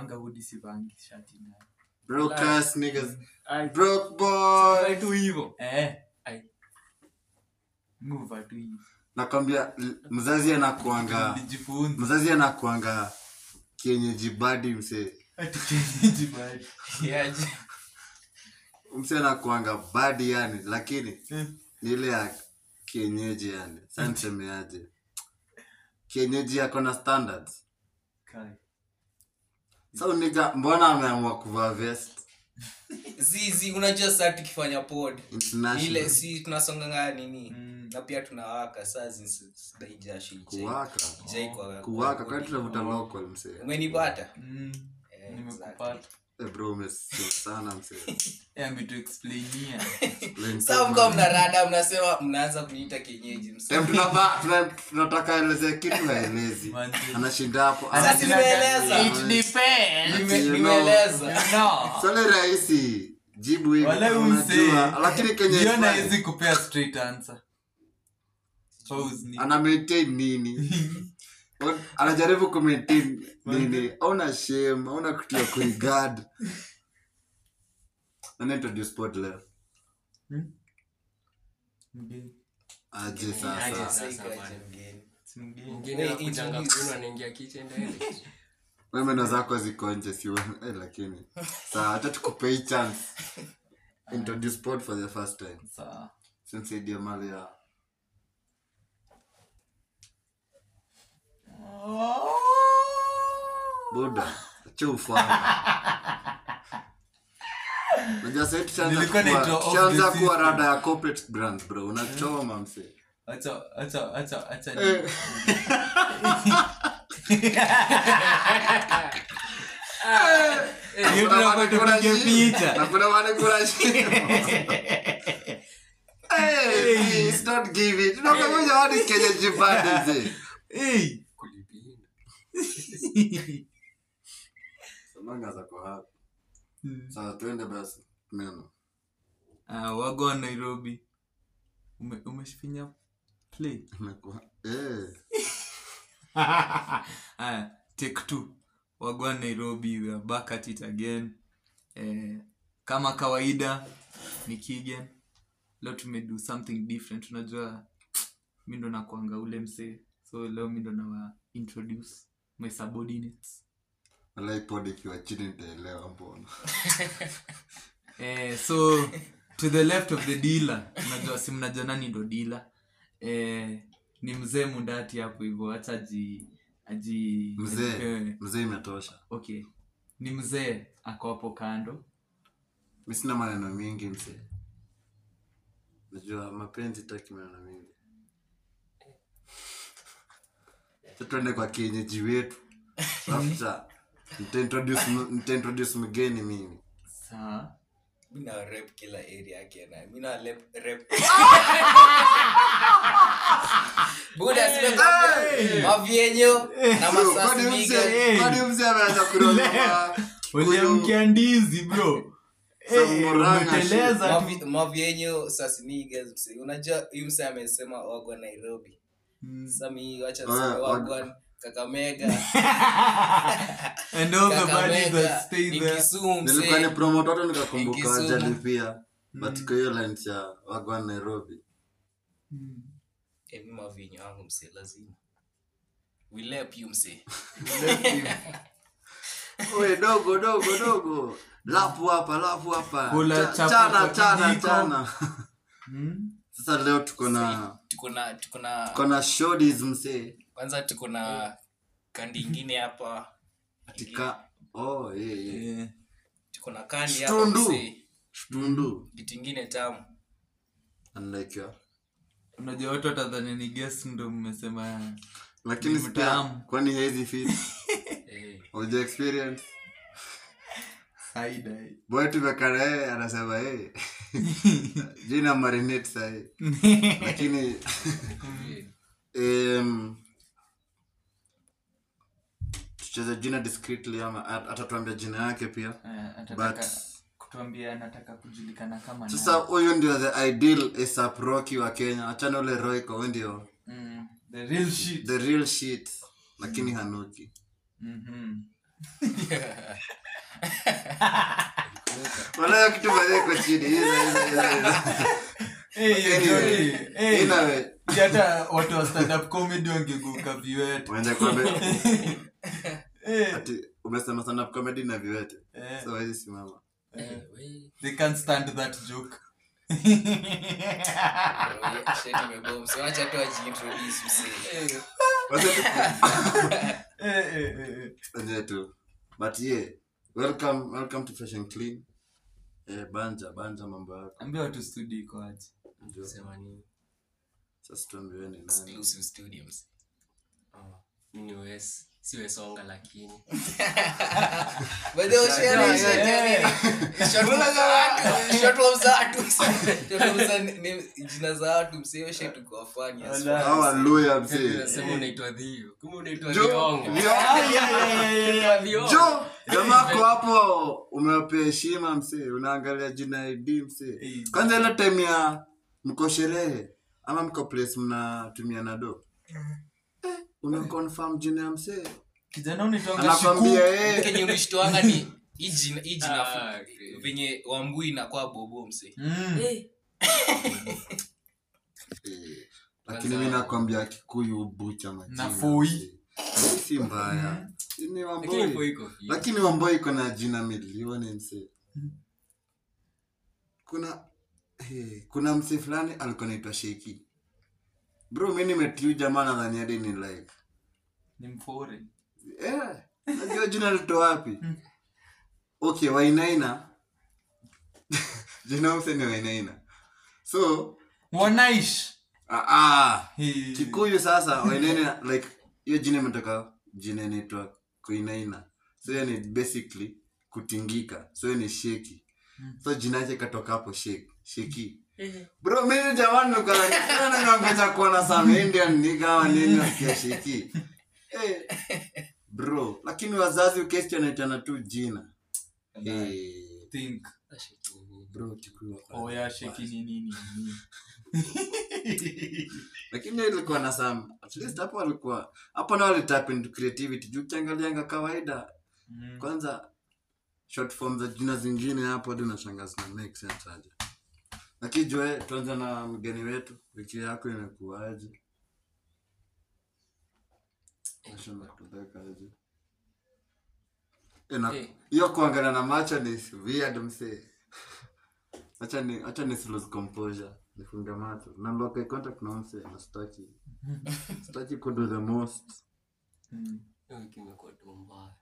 nikivanga hudi sivangi shati ndani broke ass niggas Ai, broke boy Ai, tu hivyo eh Ai. move tu hivi nakwambia l- mzazi anakuanga nijifunze mzazi anakuanga kienyeji badi msee ati kienyeji bali Yaje. msee anakuanga badi yani lakini Eh. ni ile ya kienyeji yani sa nisemeaje kienyeji yako na standards kai sa uniga mbona ameamua kuvaa vest zizi unajua saa tukifanya pod ile international si tunasonganga nini Mm. na pia tunawaka saa zidaijasho kuwaka Ijai kwa- kuwaka kwa- kwani tunavuta local msee umenipata mm Eh, nimekupata Eh, bro umesio sana msee eh ametuexplainia Explain Sasa so mko much. mnarada mnasema mnaanza kuniita kienyeji msa- Em, tunafaa- tuna- tunataka eleze kitu haelezi Manze. anashinda hapo Sasa si nimeeleza. It depends. Nime- you know. nimeeleza No. swali rahisi jibu hivi Wala unajua umse. lakini kenye Jiona ifai, hawezi kupea straight answer. Pause ni- ana maintain nini On- anajaribu kumaintain nini auna shame auna kitu ya kuigad anaintroduce sport leo Mgeni. aje Aje sasa sasa. Sasa ikaje bana. mgeni. Si mgeni. Mgeni Hey, anakujanga introduce. kwenu anaingia kitchen direct. we meno zako ziko nje si we- eh, lakini saa hata tukupe hii chance introduce sport for the first time Sawa. sinsaidia mali ya buda acha ufanye Unajua sasa tushaanza Nilikuwa kuwa- naitwa off tushaanza the kuwa system. rada ya corporate brands bro unachoma mse Acha- acha- acha- acha ni- Eh. Hiyo tunafaa tupige picha. Na kuna wale kuna shimo. Hey, please don't give it. Tunakuja hadi Kenya jipande mzee. Hey. Kulipia. Samanga zako hapa. Hmm. Sasa tuende basi. Meno. Ah, wago wa nairobi Ume- umeshifinya play Imekuwa- Eh. Aya, take two wago wa nairobi we are back at it again eh, kama kawaida ni kigen leo tumedo something different unajua mi ndo nakwanga ule msee so leo mi ndo nawa introduce my subordinates Walai pod ikiwa chini nitaelewa mbona. eh, so to the left of the dealer unajua si mnajua nani ndo dealer eh, ni mzee mundati hapo hivyo hata aji aji Mzee. ajipewe- Mzee imetosha. okay ni mzee ako hapo kando Mi sina maneno mingi mzee. Najua mapenzi taki maneno mingi. Sasa tuende kwa kienyeji wetu. After nitaintroduce nitaintroduce mgeni mimi. saa mi na rep kila area yake na mi na lep- rep buda simekwambia mavyenyo na masasi Kwani miga mzee- kwani mzee ameanza kuroga uliamkia ndizi bro Eh, Samuranga umeteleza tu. Mavi- mavyenyo sasimigas mse unajua huyu mse amesema wagwa nairobi Mm. sami wacha Ah, tuseme wag- wagwa kakamega and all the bodies that kakamega stay ni there kisumu nilikuwa ni mse promote watu nikakumbuka Kisumu. ajali pia but kwa hiyo line ya wagwan nairobi Mm. Ebi mavinyo wangu mse lazima we lep you mse Oe, dogo dogo dogo lapu hapa lapu hapa Kula Cha- chapa chana kwa chana kijiko. chana Mm. sasa leo tuko na tuko na tuko na tuko na shodis msee kwanza tuko na kandi ingine hapa katika oh yeah, yeah. Eh, tuko na kandi hapa Shtundu. mse tundu kitu ingine tamu unlike ya unajua watu watadhani ni guest ndo mmesema lakini Ni pia mtamu. kwani hezi fit eh, uja experience saida eh. boy tumekana yeye anasema hey. jina marinate sahi lakini um, tucheze jina discreetly ama at- atatuambia jina yake pia Eh, atataka but kutuambia anataka kujulikana kama sasa nani. huyu ndio the ideal asap rocky wa kenya achana ule roiko huyu ndio Mm, the real shit the real shit lakini hanuki Mhm. wanayo kitu mazeko chini hizo hizo hizo hizo Eh, hiyo Anyway, joke, eh, inawe hata watu wa stand up comedy wangeguka viwete unaenda kuambia Eh, ati umesema stand up comedy na viwete eh, so hizi simama Eh, we. they can't stand that joke Shit imebom. So acha tu ajiintroduce msee. Wacha tu Eh, eh, eh, eh. Enjoy tu but yeah welcome welcome to fresh and clean eh banja banja mambo yako ambia watu studio iko aje ndio Sema nini? sasa tuambiwe ni nani Exclusive studios. Oh, mi ni Wes. si wesonga lakini By the way, share, share, short form za watu. Short form za watu. Short form za ni- ni- jina za watu msee shit tuko funny as fuck. haleluya Sasa mzee unasema unaitwa dhio kumbe unaitwa Jo- dhionga Vio- Dhionga. jo jamako hapo umewapea heshima msee unaangalia jina id msee Eh. kwanza ile time ya mko sherehe ama mko place mnatumia nado umeconfirm jina ya msee kijana unaitwanga anakwambia shiku eh kenye ulishtoanga ni hii jina- hii jina Ah, fu- okay. venye wambui inakuwa bobo msee Mm. Eh, lakini Kwanza- mi nakwambia kikuyu bucha majina Na Foi. msee. si mbaya ni lakini wamboi ipo iko fit. lakini wamboi iko na jina milioni msee kuna hey, kuna msee fulani alikuwa naitwa sheki bro mi nimetiu jamaa nadhani hadi ni like ni mfore eh, najua jina lito wapi okay wainaina jina mse ni wainaina so wanaish ah, ah, Hey. kikuyu sasa wainaina like hiyo jina imetoka jina inaitwa kuinaina so hiyo ni basically kutingika so hiyo ni sheki so jina yake ikatoka hapo sheki sheki bro mimi jamani nikaanangoja kuona some indian nigga ama nini nasikia sheki Eh, bro lakini wazazi ukesti anaitana tu jina Eh, think bro Kikuyu wako na- oya sheki ni nini lakini hiyo ilikuwa na some at least hapo walikuwa hapo nao walitap into creativity juu ukiangalianga kawaida Mm. kwanza short form za jina zingine hapo hadi unashangaa zina make sense aje lakini jue tuanze na mgeni wetu wiki yako imekuaje Nashinda kutudheka aje. Eh, na- Eh. hiyo kuangalia na macho ni weird msee acha ni acha ni lose composure nifunge macho namba okay contact na msee na sitaki sitaki ku do the most Mm. Hiyo wiki imekuwa tu mbaya.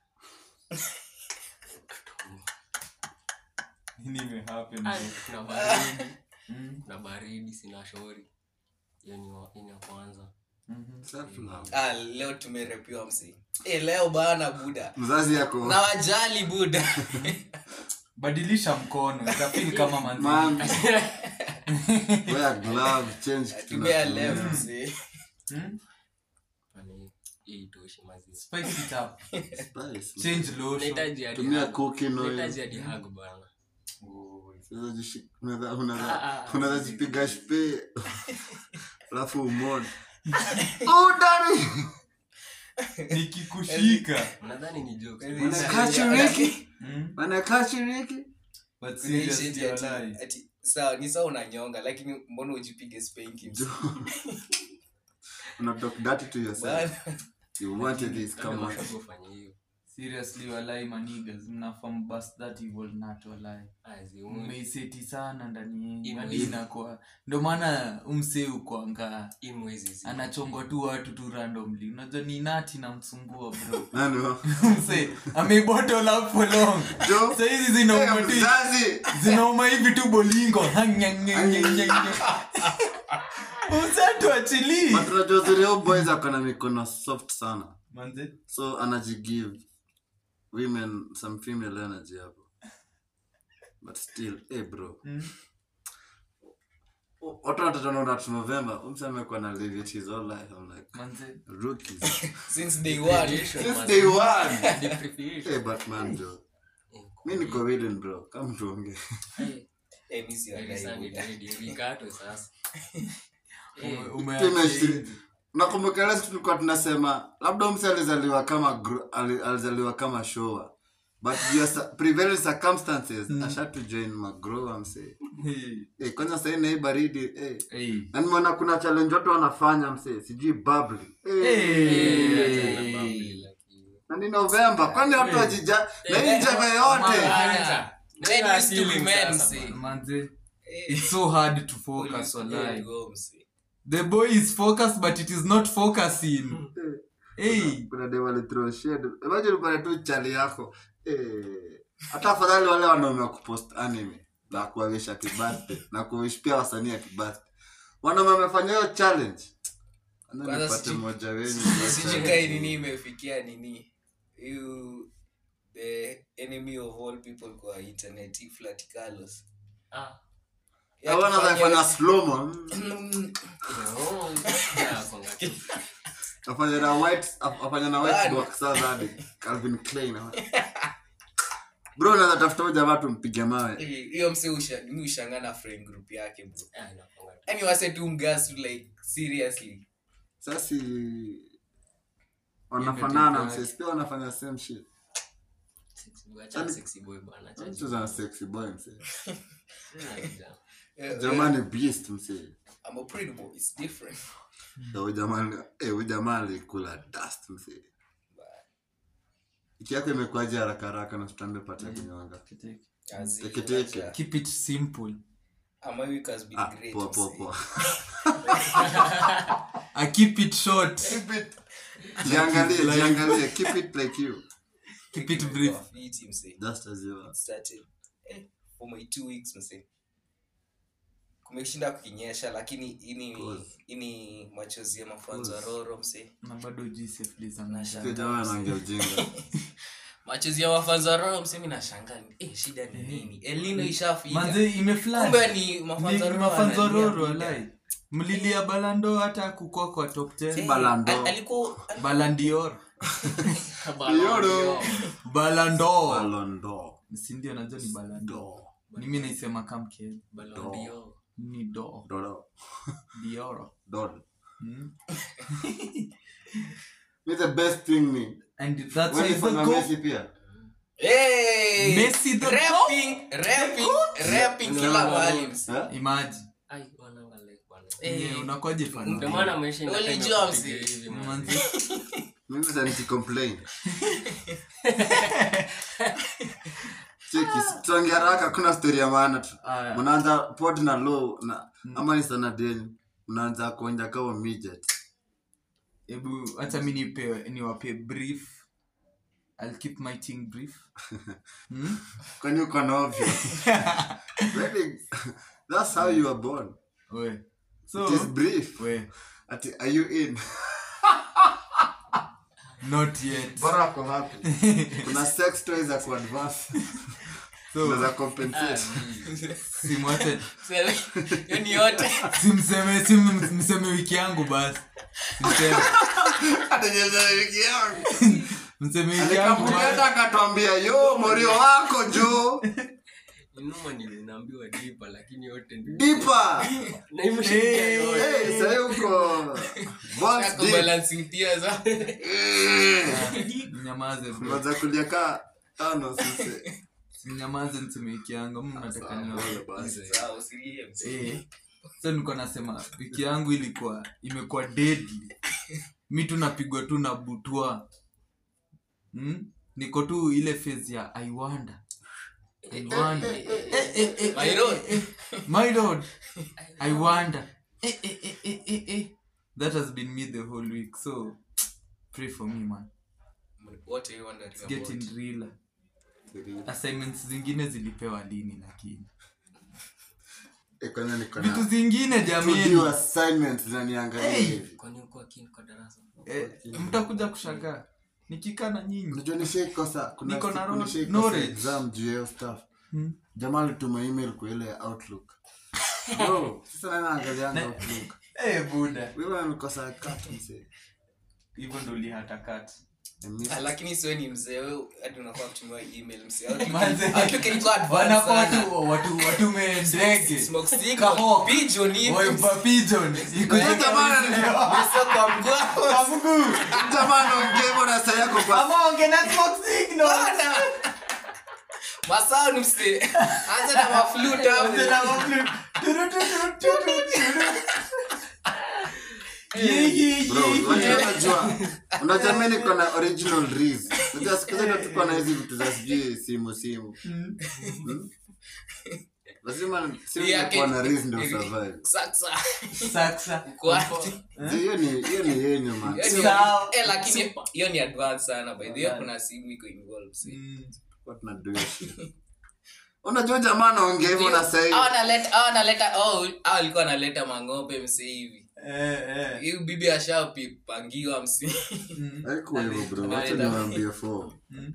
nini imehappen Ai, kuna baridi Mm. kuna baridi sina shori hiyo ni wa- hiyo ni ya kwanza Mhm. self love ah, leo tumerepiwa msee eh, leo bana buda mzazi yako na wajali buda badilisha mkono itafil kama manzi man wear glove change kitu tumia na- left msee Mm? Yaani, hii itoshi mazi spice it up Spice. change lotion nahitaji hadi tumia hug. cooking nahitaji oil hadi hug bana Unaweza jishi- unaweza- unaweza- Ah, ah, unaweza ah. jipiga shpe alafu umone oh daddy nikikushika nadhani ni jokes. Yaani, Wanna Sasa- catch you, Ricky? Mm? Wanna catch you, Ricky? but Kuna hii seriously shit ati- walai. ati- sawa ni sawa unanyonga lakini mbona ujipige spanking msee? Una talk dirty to yourself. Bana. You wanted this, Labda come on. watu wafanye hiyo seriously walai manigas mnafam bas that evil nut walai Ah, ziuni. mmeiseti sana ndani yenyu Imo hadi hivi. inakuwa ndo maana umse ukwanga Hii mwezi zi- anachongwa tu watu tu randomly unajua ni nati namsumbua bro Nani wa- mse amebottle up for long Jo? saizi Hey, zinauma tu mzazi! zinauma hivi tu bolingo usatu achilii But unajua uzuri huu boys ako na mikono soft sana manze so anajigive women some female energy hapo but still hey bro Mm. watu watataona tu november umse amekuwa na live it his whole life i'm like manze rookies since day one Depreciation, since man. day one Depreciation. hey but man jo Eh, mi niko willing bro kama tuonge eh, eh mi si hadi wadai saa ni buda ready, vikatwe sasa Eh, Ume- Pime umeacha shiri- hivi. nakumbuka ile siku tulikuwa tunasema labda mse alizaliwa kama gro- ali- alizaliwa kama showa but your sa- prevailing circumstances ashatu join magrowa mse Hey, eh, kwanza sahii nai baridi eh. hey. na nimeona kuna challenge watu wanafanya mse sijui bubbly eh. Hey. na ni novemba kwani watu wajija na hii njeve yote Bana. Men Tena used to be feeling men, sasa, msee. Manze, Eh, it's so hard to police focus good wallahi. go, msee. the boy is focused but it is not focusing hey. kuna dem alithrow shade imagine pale tu chali yako eh, hata afadhali wale wanaume wa kupost anime na kuwawish happy birthday na kuwish pia wasanii happy birthday wanaume wamefanya hiyo challenge Kwanza Kwanza nipate sijui- mmoja wenyu sijui kai nini imefikia nini you the enemy of all people kwa internet hii Flat Carlos. Ah. Ya Hawana kufanya- wanafanya slow mo Mm, Oh, yeah, konga tu. afanya na white af- afanya na white Bana. box sasa hadi Calvin Klein bro unaweza tafuta huyu jamaa tumpige mawe eh, hiyo mse usha- mi ushanga na friend group yake bro Ah, inakonga tu. yani wase tu mgas tu like seriously sasa wanafanana Yeye ndio msesi pia wanafanya same shit Sexy boy, acha sexy boy bana, acha mchezo na sexy boy msee Sina kijana. Eh, jamani beast msee I'm a pretty boy it's different Na huyu jamaa eh, huyu jamaa alikula dust msee iki yako imekuaje haraka haraka na tutambe pata ya kunyonga Azi, Teke teke. acha. keep it simple Ah, my week has been ah great, poa poa msee. poa i keep it short keep it jiangalie jiangalie keep it like you keep it brief Fiti, msee. just as you are started eh, for my two weeks mse kumeshinda kukinyesha lakini ini Pause. ini machozi ya mafanzo ya Pause. roro mse na bado gsf za Nasha- Huyu jamaa anaongea ujinga machozi ya mafanzo ya roro mse mi nashanga eh, shida ni nini elino ishafika manze imeflat kumbe ni mafanzo ya Roro mafanzororo analia walai mlilia balando hata kukua kwa top Eh, 10 Balando. al- alikuwa balandior Yoro. balandor Ballon d'Or. sindio najua ni balando D'Or. mimi naisema kamke Ballon d'Or. ni do D'Or. dioro D'Or. hmm? Me the best thing me. and that's When why you the find go Messi pia. Hey! Messi the Rapping, rapping, rapping No, kila no, no. mahali mse. Eh? imagine Ai, wananga like bwana. Eh, yeah, unakwaje fan Ndio maana ameshinda Only tena Jones. kupiga hivi, man. manze Mimi sasa niki-complain. Cheki, tuongea haraka kuna story ya maana tu. Aya. Mnaanza pod na low na ama ni sana deni. Mnaanza kuonja kama midget. hebu hata mi nipe niwape brief I'll keep my thing brief hmm? Kwani uko na ovyo? Really? That's how you are born. we so It is brief. we Ati, are you in? not yet Bora ako happy. Kuna sex toys za kuadvance. so Unaweza compensate. simwache Mse- hiyo ni yote simseme simseme wiki yangu basi simseme Hata nyeza wiki yangu. mseme wiki yangu basi Alikamuleta akatwambia yo morio wako jo Inuma nilinaambiwa dipa lakini yote ni- dipa Na imeshinda Eh. yote. hey, sahi uko Bones Yako deep. balancing tears, ah. mnyamaze bro Unaweza kulia kaa tano sisi mnyamaze mseme wiki yangu mimi nataka niwape Sawa, usilie, mse. Eh, so niko nasema wiki yangu ilikuwa imekuwa deadly mi tu napigwa tu na butwa hmm? niko tu ile phase ya i wonder I wonder. Eh, eh, eh, My eh, lord. eh, eh, my lord i wonder eh, eh, eh, eh, eh, eh. that has been me the whole week so pray for me man What are you wondering It's getting about? realer assignments zingine zilipewa lini lakini Eh, kwanza niko vitu na zingine to do jamii assignments zinaniangalia Hey. hivi Kwani uko akini kwa darasa? eh, mtakuja kushangaa nikikaa na nyinyi unajua nishaikosa kuna Niko na siku ro- nishaikosa knowledge. exam juu ya hiyo stuff Hmm. jamaa alituma email kwa ile ya outlook bro sasa nani anaangalianga Ne- outlook Eh, buda wewe unanikosa kat mse hivyo ndo ulihatakati I miss- Ah, lakini siwe ni mzee we hadi unafaa kutumiwa email mzee Manze. Outlook ilikuwa advanced wanafaa sana. tu watu watume ndege Smoke stick, Kahawk. pigeon hivi. Waipa pigeon ikuje Jamani, Mesa kwa mguu. kwa mguu Jamani, ongea hivyo na saa yako kwa ama onge na smoke signal Bana. Masao ni mse anza na maflute hapo. Tena maflu- turu, turu, turu, turu. Yi, yi, Bro, yi, unajua- yi. unajua unajua mi niko na original reels unajua siku zote tuko na hizi vitu za sijui simu simu Mm. Hmm? lazima simu Hii yake- ikuwa na reels ndio survive Sasa. Saksa. Uko wapi? hiyo ni hiyo ni yenyu man Hiyo ni- Sawa. eh, lakini hiyo ni advance sana by the way kuna simu iko involved see. Mm. What tunado hiyo shit unajua jamaa anaongea hivyo na Hao sahii analeta hao analeta oh hao alikuwa analeta mang'ombe mse hivi Eh, eh. hiyo bibi ashapangiwa msi Mm. haikuwa hivyo bro wacha Tunaenda. niwaambie form Mm.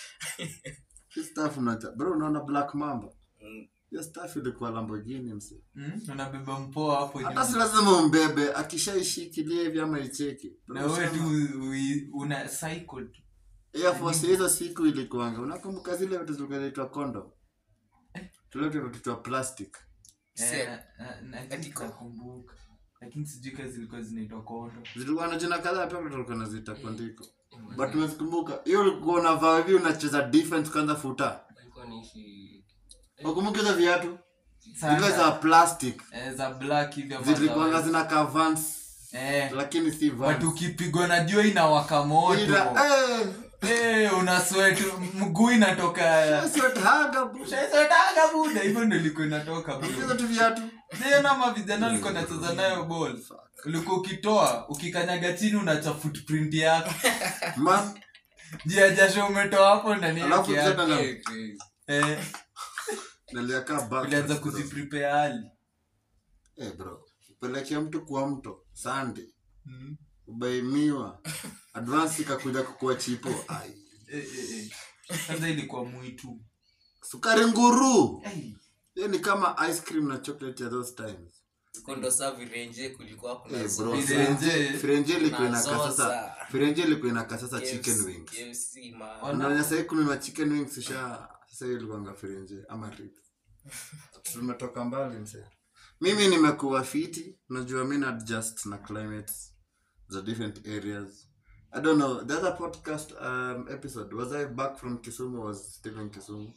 hii stuff unacha bro unaona black mamba Mm. hiyo stuff ilikuwa lamborghini mse Mm. unabeba mpoa hapo hata si nyuma. lazima umbebe akishaishikilia hivi ama icheki na wewe tu ui- una cycle tu Air Force hizo siku ilikuanga unakumbuka zile vitu zilikuwa zinaitwa kondo tule vitu vinaitwa plastic Eh, Se- na- na- Ati ko- nakumbuka lakini sijui kazi zilikuwa zinaitwa kondo zilikuwa na jina kadhaa pia tulikuwa naziita kondiko but unazikumbuka hiyo ulikuwa unavaa hivi unacheza defense kwanza futa Walikuwa wanaishi ukumbuka hizo viatu Sana. zile za plastic Eh, za black hivi ama zilikuanga za- zinakaa vans Eh, lakini si vans watu ukipigwa na jua inawaka moto Ila, eh, Eh, una sweat mguu inatoka sweat haga, bro. Ushaiswetaga buda hivyo ndo ilikuwa inatoka bro. Hizo tu viatu tena ma vijana ulikuwa nacheza nayo ball ulikuwa ukitoa ukikanyaga chini unacha footprint yako man jia jasho umetoa hapo ndani ya alafu kiatu. tena na- Eh, eh. eh, naliaka back ulianza bro. kuziprepare hali Eh, bro upelekea mtu kwa mto sande Mm. ubaimiwa advance ikakuja kukua chipo Ai. Eh, eh, eh. kwanza ilikuwa mwitu sukari nguru Eh, hiyo ni kama ice cream na chocolate ya those times kondo sa virenje kulikuwa kuna Eh, zo- bro, Firenze. Firenze- Firenze ilikuwa Kuna inakaa sasa zoza. Firenze ilikuwa inakaa sasa KFC chicken wings KFC, man. Wana- unaona sasa kununua chicken wings usha sasa hiyo ilikuwanga Firenze ama ribs tumetoka mbali mse mimi nimekuwa fiti unajua mi na adjust na climates za different areas i don't know the other podcast um, episode was i back from kisumu or was still in kisumu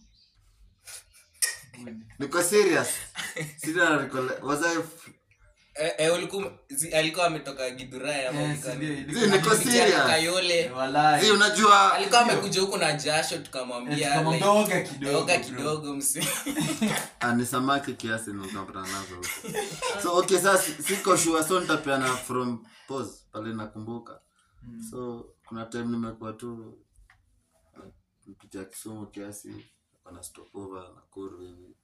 niko serious Sina recole- was i Eh, eh, ulikuwa- zi- alikuwa ametoka gidhurai ama eh, ulikuwa- si ndio, Zi, ilikuwa- niko Alikuja serious. Kayole Walai. Zi, unajua alikuwa amekuja huku na jasho Eh, tukamwambia tukamwambia like, oga kidogo, oga bro. kidogo msi Ah, ni samaki kiasi nikapata nazo huko so okay sasa siko sure so nitapeana from pause pale nakumbuka so kuna time nimekuwa tu uh, mpitia kisumu kiasi kana stopover nakuru hivi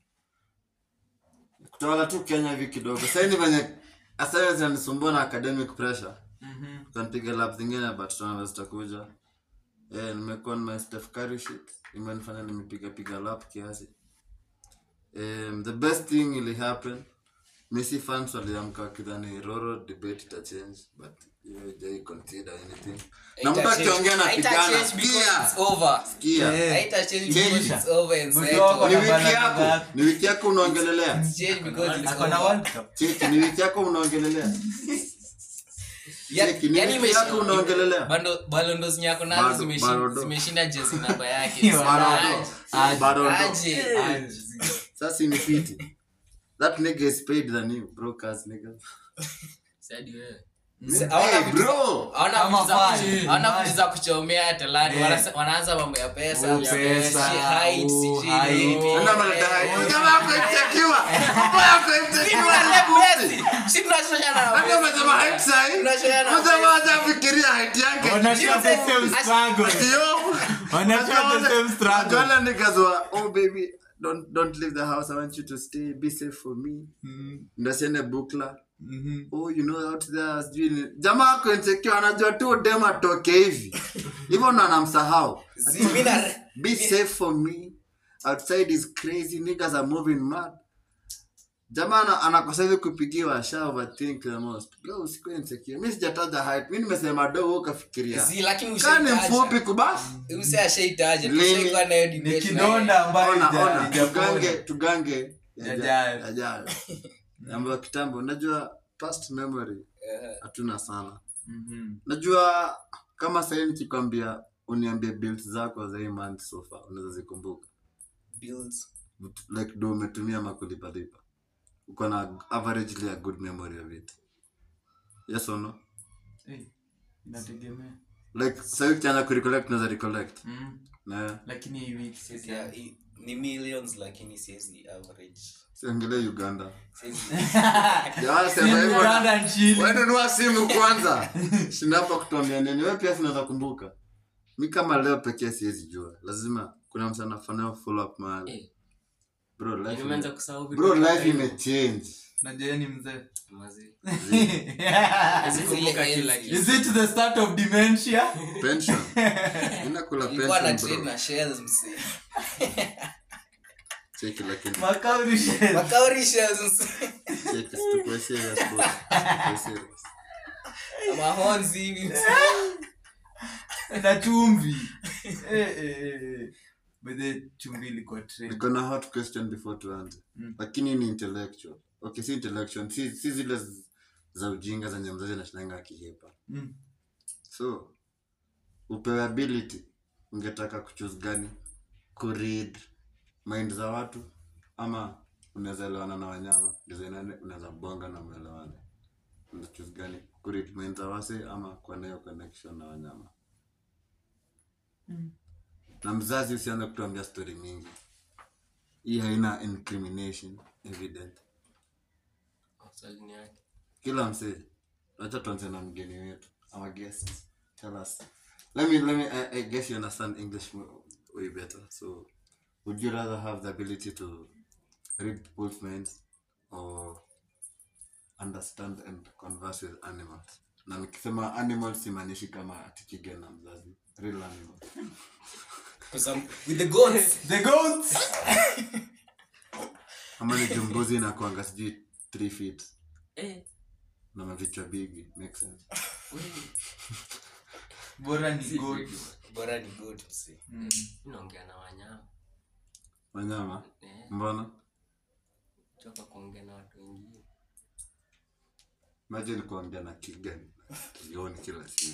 kutawala tu kenya hivi kidogo saini venye assignments zinanisumbua na academic pressure Mhm. tukanpiga lab zingine but tunaona zitakuja yeah, nimekuwa na my Steph Curry shit imenifanya nimepiga piga lap kiasi um, the best thing ili happen Messi fans waliamka wakidhani Roro debate ita change but hiyo haijai consider anything na mtu akiongea na pigana sikia sikia Eh. Haita change Change. because it's over and Mtu settled. wako ni na wiki balance yako zake. ni wiki yako unaongelelea Change because it's Ako na over. World Cup. cheki ni wiki yako unaongelelea Ya- Cheki, ni yani wiki imeshi- yako unaongelelea bando- balondo zinyako nazo Bado- zimeshi- Barodo. zimeshinda jezi namba yake Barodo. Aje. Barodo. Aje. Aje. sasa ni fiti that nigga is paid than you broke ass nigga Sadi wewe. Se- hawana hey vitu- bro hawana Kama vitu za fine, kuch- hawana fine. vitu za kuchomea talani Eh. Wanasa- wanaanza mambo ya pesa Oh, pesa, si height, oh, sijui height. nini. Ndio maana dai. Jamaa yako imetakiwa. Baba yako Sisi imetakiwa. tuna Messi. Sisi tunashindana na Nani Messi. umesema height sahi? Tunashindana na Mjamaa Messi. hajafikiria height yake. Wanashare the same struggle. Yo. Wanashare the same struggle. Wajua niggas wa, oh baby, don't don't leave the house. I want you to stay. Be safe for me. Mm, Ndio siende bukla. mhm. Oh, you know out there sijui ni- jamaa ako insecure anajua tu dem atoke hivi hivyo ndo anamsahau Zi- mi na- be safe for me outside is crazy niggas are moving mad jamaa ana- anakosa hivi kupigiwa sha overthink the most bro usikuwe insecure mimi sijataja height mimi nimesema do wewe ukafikiria Si, lakini kani mfupi ushaitaja. kubas Mse ashaitaja. Lini? Tushaikuwa nayo ni debate kidonda ambayo ona ija- ona ijapona. tugange tugange Yajayo. yajayo mambo ya kitambo unajua past memory naye. hatuna sana Mhm. najua kama sahii nikikwambia uniambie bills zako za hii month so far unaweza zikumbuka Bills. like do umetumia makulipalipa uko na averagely a good memory of it yes or no Eh, inategemea like sahii ukianza kurecollect unaweza recollect Mm, na lakini hii wiki sisi- Yeah, i- ni millions lakini siwezi average. siongelee uganda Siwezi- Jamaa Si sema hivyo Uganda nchini. wenunua simu kwanza shinapa kutuambia nini we pia sinaweza kumbuka mi kama leo pekee siwezi jua lazima kuna mtu anafanya follow up mahali Eh, bro yaani life umeanza ime- kusahau vitu bro kama life hivyo. imechange Najua yeye ni mzee Mazee. Zile Kumbuka kila enzi. kitu. is it the start of dementia pension inakula Nilikuwa na pension trade bro na shares mse. cheki lakini Makauri shell. Makauri shares mse. cheki tukue serious bro Tukue serious Mahonzi hivi mse. na chumvi Eh, eh, eh, eh. By the way, chumvi ilikuwa trend. niko na hot question before tuanze Mm. lakini ni intellectual okay si intellectual si, si zile z- za ujinga zenye mzazi nashinanga akihepa Mm. so upewe ability ungetaka kuchuse gani kuread mind za watu ama unaweza elewana na wanyama designane unaweza bonga na mwelewane unachuse gani kuread mind za wase ama kuwa nayo connection na wanyama Mm. na mzazi usianze kutuambia story mingi hii haina incrimination evident Swali ni yake. kila msee wacha tuanze na mgeni wetu our guest tell us let me let me I, I guess you understand english mo- way better so would you rather have the ability to read people's minds or understand and converse with animals na nikisema animals simaanishi kama atikiga na mzazi real animals Cause I'm with the goats. The goats. ama ni jumbuzi na kuanga sijui 3 feet Eh, na mavichwa bigi make sense wewe, bora ni si goat kweli. Bora ni goat mse. Mm. Mimi naongea na wanyama wanyama Eh, mbona choka kuongea na watu wengine imagine kuongea na kigan kioni kila siku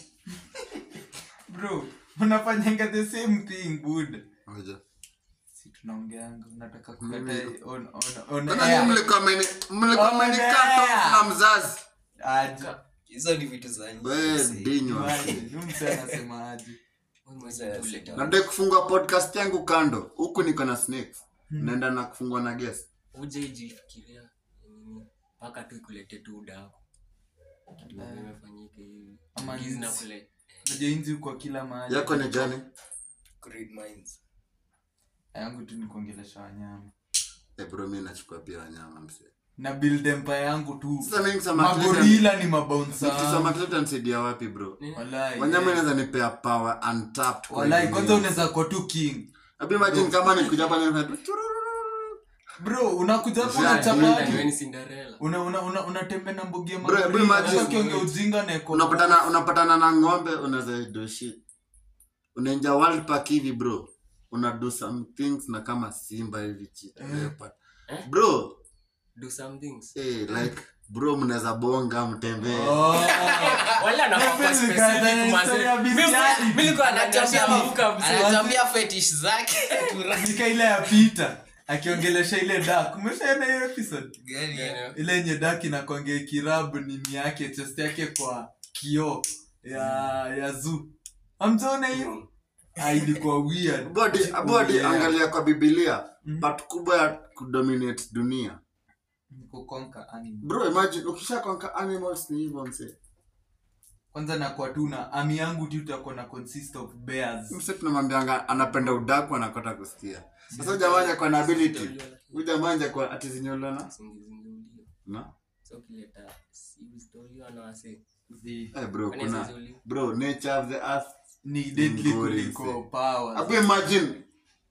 bro unafanyanga the same thing buda Ngoja. si tunaongeanga unataka kukata Mimi- on, on, on Mbona air. nyinyi mlikuwa mmeni- mlikuwa Oh, mmenikata off yeah. na mzazi Aje. Hizo ni vitu za nje. we mse. dinywa Aje. Huyu msee anasema aje Wewe mwezi Sasa, tule sasa. tu. nadai kufungua podcast yangu kando huku niko na snakes naenda na kufungua na guest uje ijifikiria nini mpaka tu ikulete tu udako kitu Eh. imefanyika hivi Ama Gizi na nzi. kule Unajua inzi kwa kila mahali yako ni gani Read minds. yangu tu ni kuongelesha wanyama Eh, bro mi nachukua pia wanyama mse na build empire yangu tu sasa mi nikisema atleta- magorila ni nikisema mabounsa atleta nisaidia wapi bro walai wanyama yes. inaweza nipea power untapped kwa walai hivi kwanza mingi. unaweza kuwa tu king Hebu imagine kama nikuja hapa nifanye tu- bro unakuja hapo Yeah, unachapati Wewe ni Cinderella una una una unatembea na mbogi ya Bro, hebu magorila imagine- sasa kiongea ujinga na eko unapatana unapatana na ng'ombe unaweza do shit unaingia world park hivi bro una do some things na kama simba hivi cheetah, Eh. leopard. Eh? bro do some things eh, like bro mnaweza bonga mtembee Oh. wale anafaa Mimi specific nikaanza mazee. historia ya Mimi- bestiality. mimi nilikuwa Anatuambia ananiambia ma- mzee. anatuambia fetish zake. Nika ile ya Peter akiongelesha ile dak umeshaona hiyo episode Gani ya- ile yenye dak inakwangea kirabu nini yake chest yake kwa kioo ya ya zoo amjaona hiyo Ah, ilikuwa weird body body Yeah. angalia kwa biblia Mhm. part kubwa ya kudominate dunia kukonka animal bro imagine ukisha konka animals ni hivyo mse kwanza nakuwa tu na ami yangu tu itakuwa na consist of bears mse tunamwambianga anapenda udaku anakota kusikia sasa jamani kwa na ability huyu jamani kwa atizinyolana Singizingiulio. na So ukileta si uzitoliwa na wasee. The- eh bro Kwani kuna zizuli? bro nature of the earth ni deadly Ngori, kuliko mse. powers hapo imagine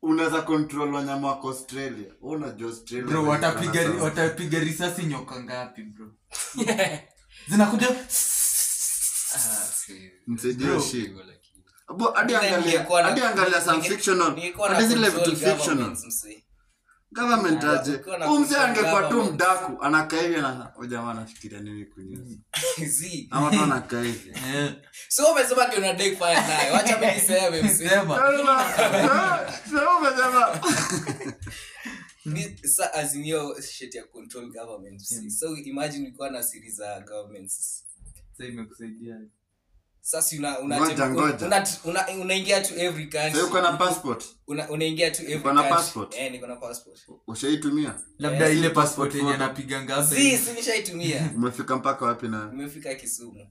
unaweza control wanyama wako australia Wewe unajua australia bro venye watapiga wanasema. watapiga risasi nyoka ngapi bro zinakuja Ah, si- Msaidie Bro. shit. hivyo lakini. Abo, hadi Ila angalia ningekuwa na- hadi angalia some ninge- fictional ningekuwa na hadi zile control vitu fictional governments, msee. government Ah, aje ukiwa na huyu mzee control angekuwa tu government. mdaku anakaa hivi na huyu jamaa anafikiria nini kunyuzi Zii. ama tu anakaa hivi Eh, so umesema ati unadai kufanya naye wacha mi niseme msee. sema Sema umesema. Mi- sa azimio shit ya control government msee. so imagine ulikuwa na siri za governments sasa imekusaidia sasa una- una- Ngoja, una- ngoja. una- una- unaingia to every country. Sasa uko na passport Una- unaingia to every Uko na country. passport? Eh, niko na passport ushaitumia labda Eh, ile si passport passport yenye photo. anapiganga hapa si hivi. si nishaitumia umefika mpaka wapi na nimefika kisumu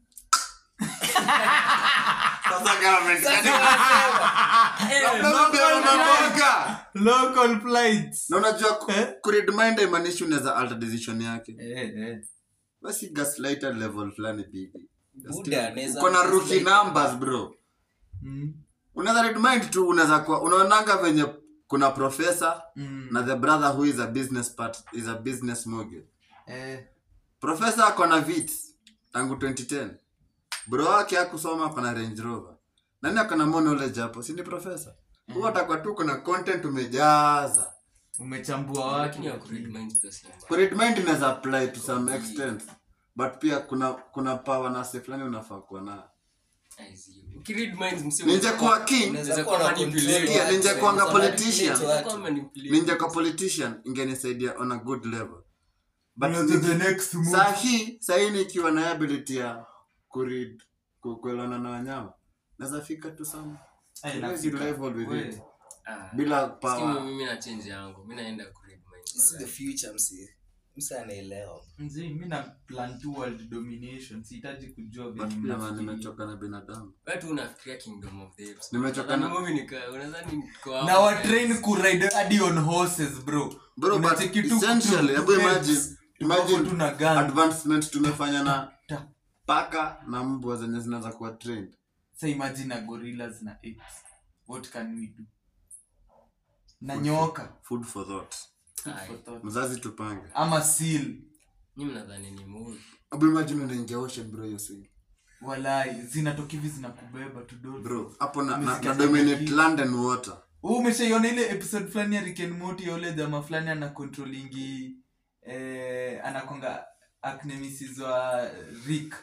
sasa government Sasa wanasema, Labda pia unaboga. local flights na unajua ku- Eh? kuredmind haimaanishi unaweza alter decision yake eh eh basi gaslighter level fulani bibi Buddha, naweza- uko na rookie numbers bro Mm, unaweza redmind tu unaweza kuwa unaonanga venye kuna professor mm, na the brother who is a business part is a business mogul eh professor ako na vits tangu 2010 bro wake akusoma ako na range rover nani ako na more knowledge hapo si ni professor huwa atakuwa tu kuna content umejaza umechambua Lakini ya watu kuread minds pia si mbaya. kuredmind inaweza apply to some extent but pia kuna kuna power na se fulani unafaa kuwa nayo Ai, zi- ukiread minds msee ninja unaweza kuwa king unaweza kuwa na manipulate. control Yeah, watu, ninja unaweza kuanga manipulate politician. watu. unaweza kuwa manipulate. ninja kwa politician ingenisaidia on a good level but Unaweza the next move. saa hii saa hii nikiwa na ability ya kuread ku- kuelewana na wanyama naweza fika tu sana Eh, Huwezi nafikiri- rival with we- it. Ah, bila sikimu power mimi na change yangu mi naenda kuread minds This is the future msee msee anaelewa Mzee, mi na plan to world domination sihitaji kujua but venye pia man mnafikiria. nimechoka na binadamu Wewe tu unafikiria kingdom of the apes Nimechoka Unadhani na- movie nika- unadhani niko hapo. na watrain kuride hadi on horses bro bro but Unacheki tu- essentially tu- hebu tu- imagine tuko tu imagine na gun. advancement tumefanya na Ta. paka na mbwa zenye zinaweza kuwa trained Sa imagine na gorillas na apes what can we do na nyoka food for thought Ai, for thought. mzazi tupange ama seal nyinyi mnadhani ni movie hebu imagine unaingia ocean bro hiyo swing walai zinatoka hivi zinakubeba tu dolphin. bro hapo na, na, Umesikia na dominate samaki? london water Wewe umeshaiona ile episode fulani ya Rick and Morty ya ule jamaa fulani ana controllingi eh, anakonga acnemesis wa Rick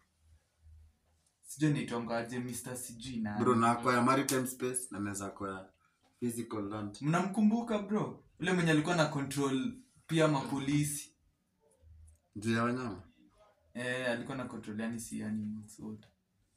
sijui naitongaje Mr. sijui na bro na kwa ya maritime space na naweza kwa ya physical land mnamkumbuka bro ule mwenye alikuwa na control pia mapolisi juu ya wanyama eh, alikuwa na control yani si animals wote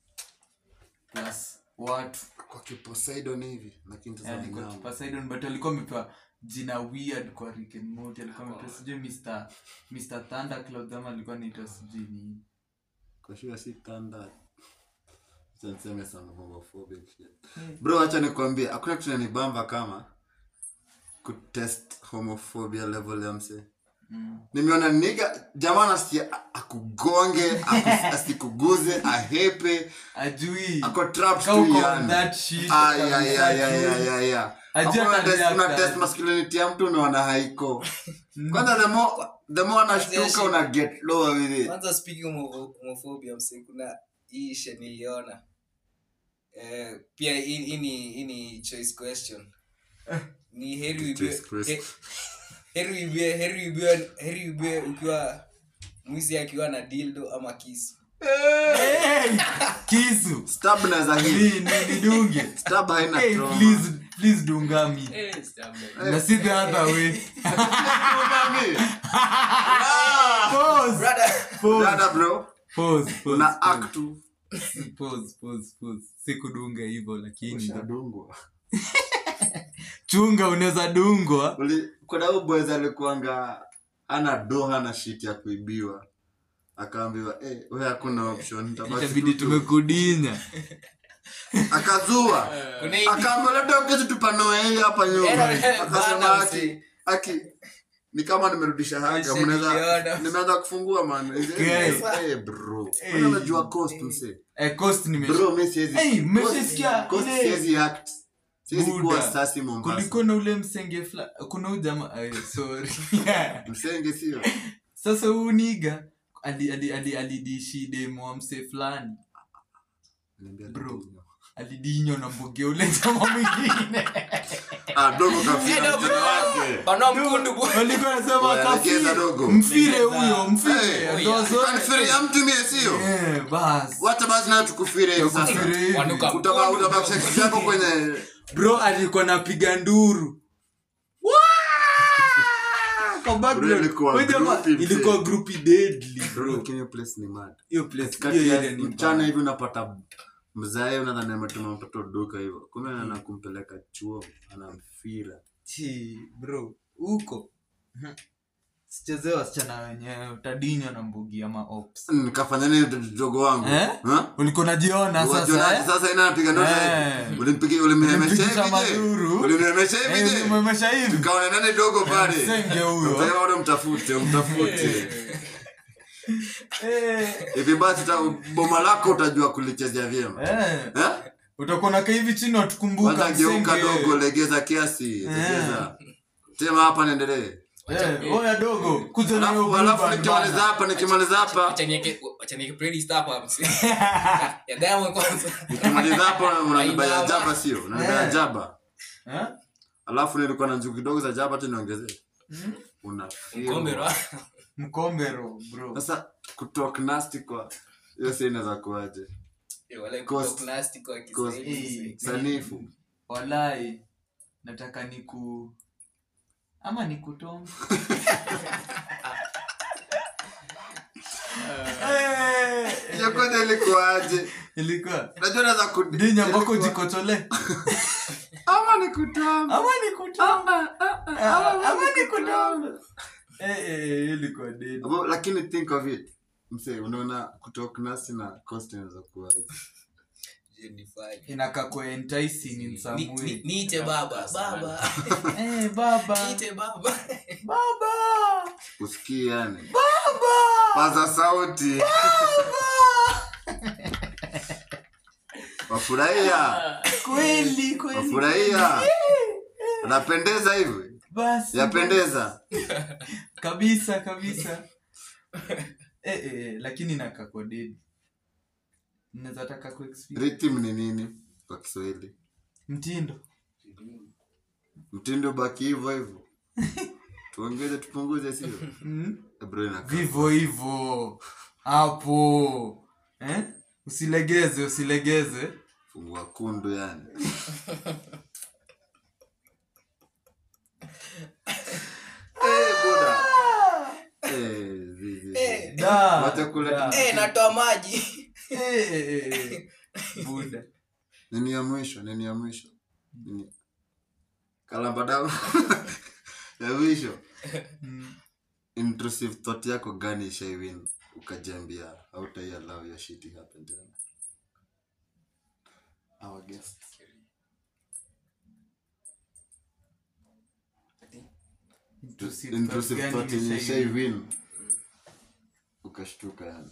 plus watu kwa kiposeidon hivi lakini Eh, sasa alikuwa wanyama Poseidon but alikuwa amepewa jina weird kwa Rick and Morty alikuwa amepewa sijui Mr. Mr. Thundercloud ama alikuwa anaitwa sijui ni kwa sure si thunder Acha niseme some homophobic shit. bro acha nikwambie hakuna kitu nanibamba kama kutest homophobia level ya msee mm. nimeona niga jamaa nasikia a- akugonge aku- asikuguze ahepe ajui ako trapped Kau tu uko yani. on that shit, Ay, kabisa ay, ay, ay, tu. ay, ay, ay. Ajua Hapo una tabia test- una yake. test masculinity ya mtu unaona haiko kwanza the more the more anashtuka una get lower with it kwanza speaking of homophobia msee kuna hii ishe niliona eh, pia hii hii ni hii ni choice question ni heri uibiwe Choice question. he- heri uibiwe heri uibiwe heri uibiwe ukiwa mwizi akiwa na dildo ama kisu Hey! kisu stab naweza hii Ni- ni- nidunge stab haina hey, trauma. please please dunga me Eh, stab me. na si the other way Unami? pause brother pause Dada bro pause pause una act tu pause pause pause sikudunga hivyo lakini ushadungwa chunga unaweza dungwa Uli- kuna huyu boys alikuanga ana doha na shit ya kuibiwa akaambiwa eh wewe hakuna option itabaki itabidi tu tu." tumekudinya akazua kuna hii akaambia labda ukezi tupanoe hii hapa nyuma Eh, akasema bana, aki msee. aki ni kama nimerudisha haga Msee, mnaweza niliona. nimeanza kufungua man Okay. eh bro Eh. Wewe unajua cost mse eh, cost nimesh- bro mimi siwezi Hey, cost- mmeshasikia cost ile- siwezi act siwezi Buda. kuwa sasi mombasa kuliko na ule msenge fla kuna ujama ay, sorry msenge sio sasa huu niga alidishi ali, ali, alidishi demo wa mse fulani Niambia Bro. ndio. alidinyo na mboge ule jama mwingine Ah, dogo kafia Enda mtoto wake Panua mkundu bu- walikuwa nasema Oya, legeza kafire dogo. mfire huyo mfire Hey, ndo zote. Kanifiri ya mtu mie sio Eh, bas wacha basi nayo tukufire hivi sasa Kufire hivi. Wanuka Utaba- mkundu. utabakisha kitu chako kwenye bro alikuwa napiga nduru Wah! Kwa background. Bro, ilikuwa Huyu jamaa- groupie, mzee. ilikuwa grupi deadly bro Lakini hiyo place ni mad hiyo place kati hiyo ya area ni mchana mbaya. hivi unapata mzae unadhani ametuma mtoto duka hivyo kumbe ana kumpeleka chuo anamfira Chi, bro huko Mhm. sichezee wasichana wenyewe utadinywa na mbugi ama ops nikafanya nini dogo wangu Eh? Ha? ulikuwa najiona Wajionaje sasa eh? sasa ina napiga ndoto Eh. ulimpigia ulimhemesha Ulimpigisha hivi je maduru. ulimhemesha hivi Eh, je umemesha hivi kaona nani dogo pale msenge huyo Mtaka bado mtafute umtafute Eh, hivi basi ta- boma lako utajua kulichezea vyema eh. Eh? utakuwa nakaa hivi chini watukumbuka kwanza geuka msenge. dogo legeza kiasi legeza tema hapa niendelee Eh, oya dogo kuja na hiyo alafu blue alafu band nikimaliza bana. hapa nikimaliza hapa Wacha nieke- wacha nieke playlist hapa, msi. Ya Diamond kwanza. nikimaliza hapa unaniba ya Ainama. jaba sio unaniba ya Eh. jaba Eh? alafu nilikuwa na njugu kidogo za jaba tu niongezee Mm. una Mkombe ro. mkombero bro sasa kutalk nasty kwa hiyo si inaweza kuaje Eh, wala Cost. kutoka nasty kwa Cost. Kiswahili, msi. sanifu walai nataka niku ama nikutonga Eh, hiyo kwanza ilikuaje ilikuwa najua naweza ku dinya mpaka ilikuwa- ujikotole ama nikutamba ama nikutonga ama nikutonga Eh, eh, eh, ilikuwa dead Abo- lakini think of it mse unaona kutalk nasty na cost inaweza kuaje Je, nifanye. inakaa kwa enticing in some Ni- ni- way niite baba baba eh baba niite baba baba usikii yani paza sauti wafurahia kweli kweli wafurahia anapendeza hivi basi yapendeza kabisa kabisa eh, eh, lakini nakakodedi naweza taka kuexperience rhythm ni nini kwa kiswahili mtindo mtindo baki hivyo hivyo tuongeze tupunguze sio mm? Eh, bro, inakaa- vivo hivo hapo eh? usilegeze usilegeze fungua kundu yani Eh, buda. Eh, zi, zi, zi. Eh, Da, Wacha kula da. tu- eh, natoa maji Eh, eh, eh, buda nini ya mwisho nini ya mwisho nini kalambadao ya mwisho Mm. intrusive thought yako gani ishaiwin ukajiambia hautaiallow your shit happen tena our guest Intrusive intrusive thought thought gani yenye ilishai- ishaiwin ukashtuka yani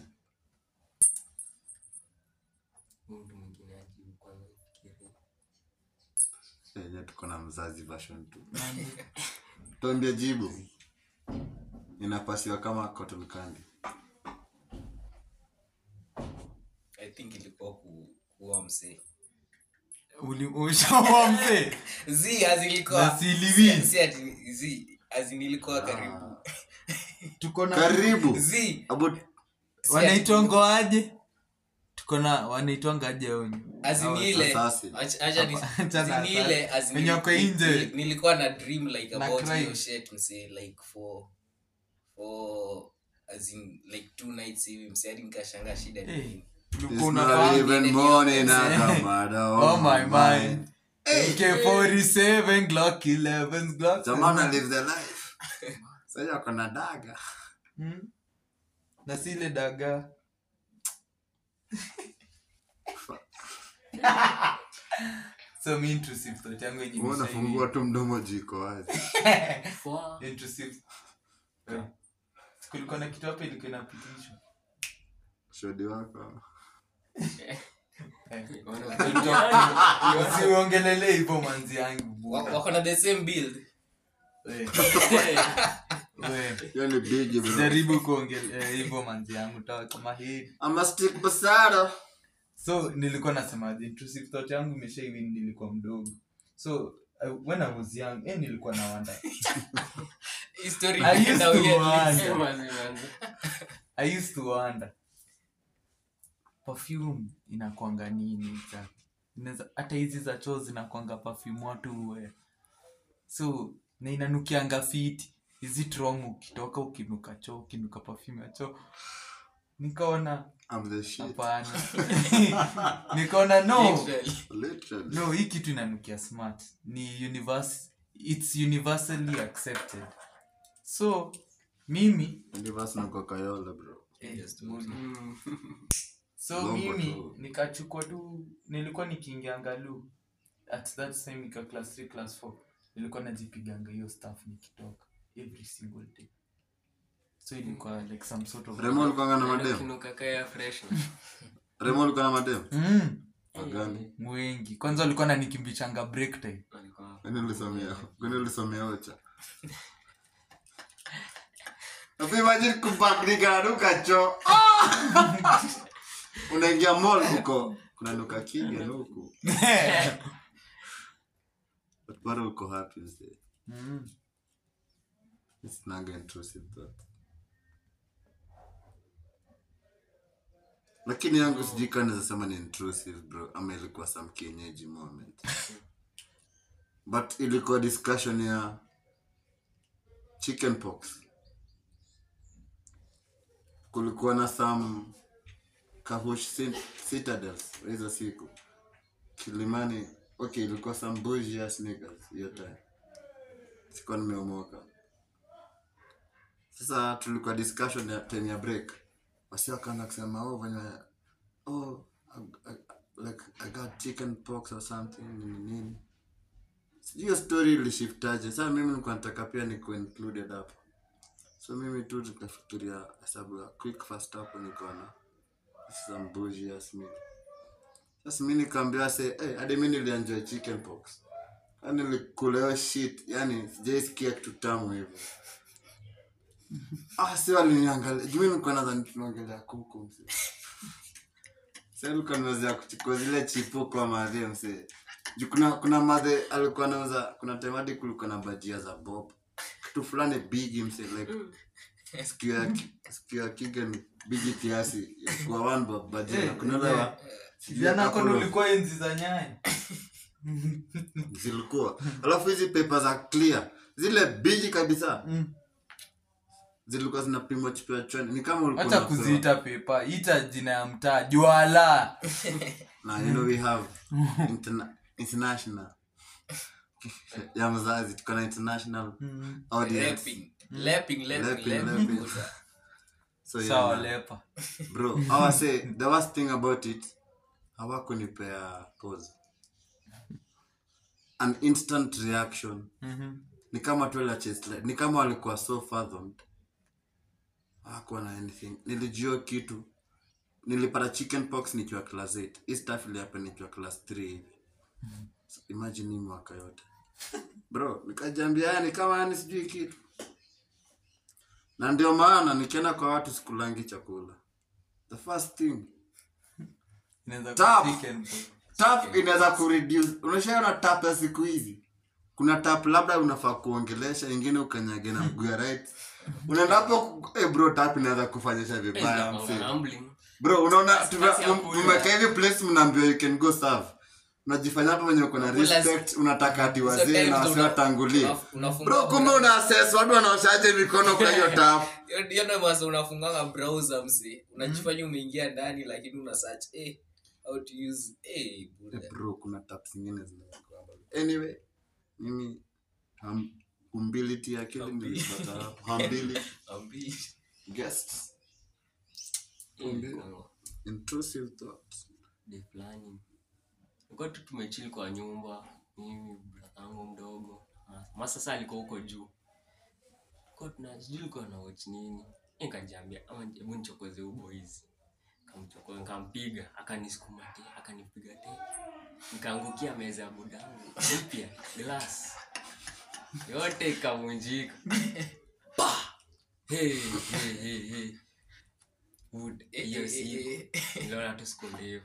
mtu mwingine ajibu kwanza fikiria yenye tuko na mzazi version tu tuambia jibu inapasiwa kama cotton candy i think ilikuwa ku, kuwa msee Uli- ushawa mzee zi azilikuwa Na siliwi. si ati zi azin karibu tuko na karibu zi About si wanaitwanga aje tuko na wanaitwanga aje wenye azini ile Assassin. acha- acha ni- Achana azini ile assassin. azini- Wenye wako ni- nje. ni- nilikuwa na dream like Na about crime. hiyo shit msee like for for as in like two nights hivi msee hadi nikashanga shida ni Eh, nini ulikuwa It's unafaa- not even morning, Akamada, Oh my mind. AK47 Glock 11 Glock Jamana live the life. Sasa ako na daga. Hmm? na sile daga so mi intrusive thought yangu yenye Wewe nisha unafungua tu mdomo jiko wazi. Fwa. hivi. intrusive Eh. kulikuwa na kitu hapa ilikuwa inapitishwa Shodi wako. usiongelele hivyo manzi yangu Wa- buda. wako na the same build We, we. hiyo ni bigi bro jaribu kuongelea hivyo manzi yangu tawa kama hii ama stick basara so nilikuwa nasemaje intrusive thought yangu imesha hivi nilikuwa mdogo so uh, when i was young eh, nilikuwa na wanda Hii story I used inaenda to weird. wonder. I used to wonder perfume inakwanga nini exactly? Inaweza- hata hizi za choo zinakwanga perfume watu we so na inanukianga fiti is it wrong ukitoka ukinuka choo ukinuka perfume ya choo nikaona I'm the shit hapana nikaona no Literally. literally no hii kitu inanukia smart ni universe, it's universally accepted so mimi universe na coca-cola bro eh, Yes, budi. Mm. so Lombo mimi tu. nikachukua tu nilikuwa nikiingia ngalu at that time nika class 3 class 4 nilikuwa najipiganga hiyo stuff nikitoka every single day so ilikuwa like some sort of remo ulikuwa na madem Kinuka kaya fresh. remo ulikuwa na madem mm, Wagani? mwengi kwanza walikuwa nanikimbichanga break time Alikuwa- kwani ulisomea kwani ulisomea ocha Hapo imagine kubadilika na duka cho unaingia mall huko kuna nuka kingi huku but bado uko happy mzee mm. it's not intrusive thought lakini yangu sijui kama naweza sema ni intrusive bro ama ilikuwa some kienyeji moment but ilikuwa discussion ya chicken pox kulikuwa na some kahush cit- citadels hizo siku kilimani okay ilikuwa some bougie ass niggas hiyo time sikuwa nimeomoka sasa tulikuwa discussion ya time ya break wasi wakaanza kusema oh venye oh I, I, like i got chicken pox or something nini nini sijui hiyo story ilishiftaje sasa mimi nilikuwa nataka pia niko included hapo so mimi tu tukafikiria hesabu ya quick fast hapo nikaona some bougie ass meal sasa mi nikaambia se hey, hadi mi nilienjoy chicken pox yani nilikula hiyo shit yani sijaisikia kitu tamu hivyo ah si waliniangalia juu mi nilikuwa nadhani tunaongelea kuku mse sa alikuwa naweza kuchukua zile chipo kwa madhe mse juu kuna kuna madhe alikuwa nauza kuna time hadi kulikuwa na bajia za bob kitu fulani bigi mse like sikio ya ki- sikio ya kigan bigi kiasi kwa one bob bajia na kuna ile wa- sijui ya jana kono couple of- ulikuwa enzi za nyaya zilikuwa alafu hizi pepa za clear zile bigi kabisa Mm. zilikuwa zinapimwa chipea chwani ni kama ulikuwa hata unapewa- kuziita pepa ita jina ya mtaa jwala na you know we have interna- international ya mzazi tuko na international audience Lapping. Lapping, lapping, Lapping, lapping. lapping. so sawa yeah, lepa bro awa say the worst thing about it hawakunipea pause an instant reaction ni kama tu la chest light. ni kama walikuwa so fathomed hawakuwa na anything nilijua kitu nilipata chicken pox nikiwa class 8 hii stuff ilihappen nikiwa class 3 hivi so imagine hii mwaka yote bro nikajambia yani kama yani sijui kitu na ndio maana nikienda kwa watu sikulangi chakula the first thing Inaweza Tap. kuwa chicken pox. tap inaweza kureduce unashaona tap ya siku hizi kuna tap labda unafaa kuongelesha ingine ukanyage na mguu ya right unaenda hapo eh bro tap inaweza kufanyisha vibaya Eh, msee humbling. bro unaona Nafasi ya kula. tumekaa hivi place mnaambiwa you can go serve unajifanya hapo wenye uko na Unakula- respect unataka ati Hizo wazee times na una- wasiwatangulie una- unafunga bro kumbe browser. una assess watu wanaoshaje mikono kwa hiyo tap Hiyo- hiyo ndio maana unafunganga browser msi unajifanya umeingia ndani lakini una search eh how to use eh buda. Eh, bro kuna tap zingine zinachukua bado. anyway mimi hum- humility ya akili nilipata hapo. Humility, Ambi. guests Eh, Ndio. kwa- intrusive thoughts day fulani Tulikuwa tu tumechili kwa nyumba mimi brother yangu mdogo ma sasa alikuwa huko juu Tulikuwa tuna sijui alikuwa na watch nini nikajiambia ama hebu nichokoze huu boys Nikamchukua, nikampiga akanisukuma te akanipiga te nikaangukia meza ya budangu mpya glass yote ikavunjika Pa! Hey, hey, hey, hey. Wood, hiyo siku niliona tu siku ndefu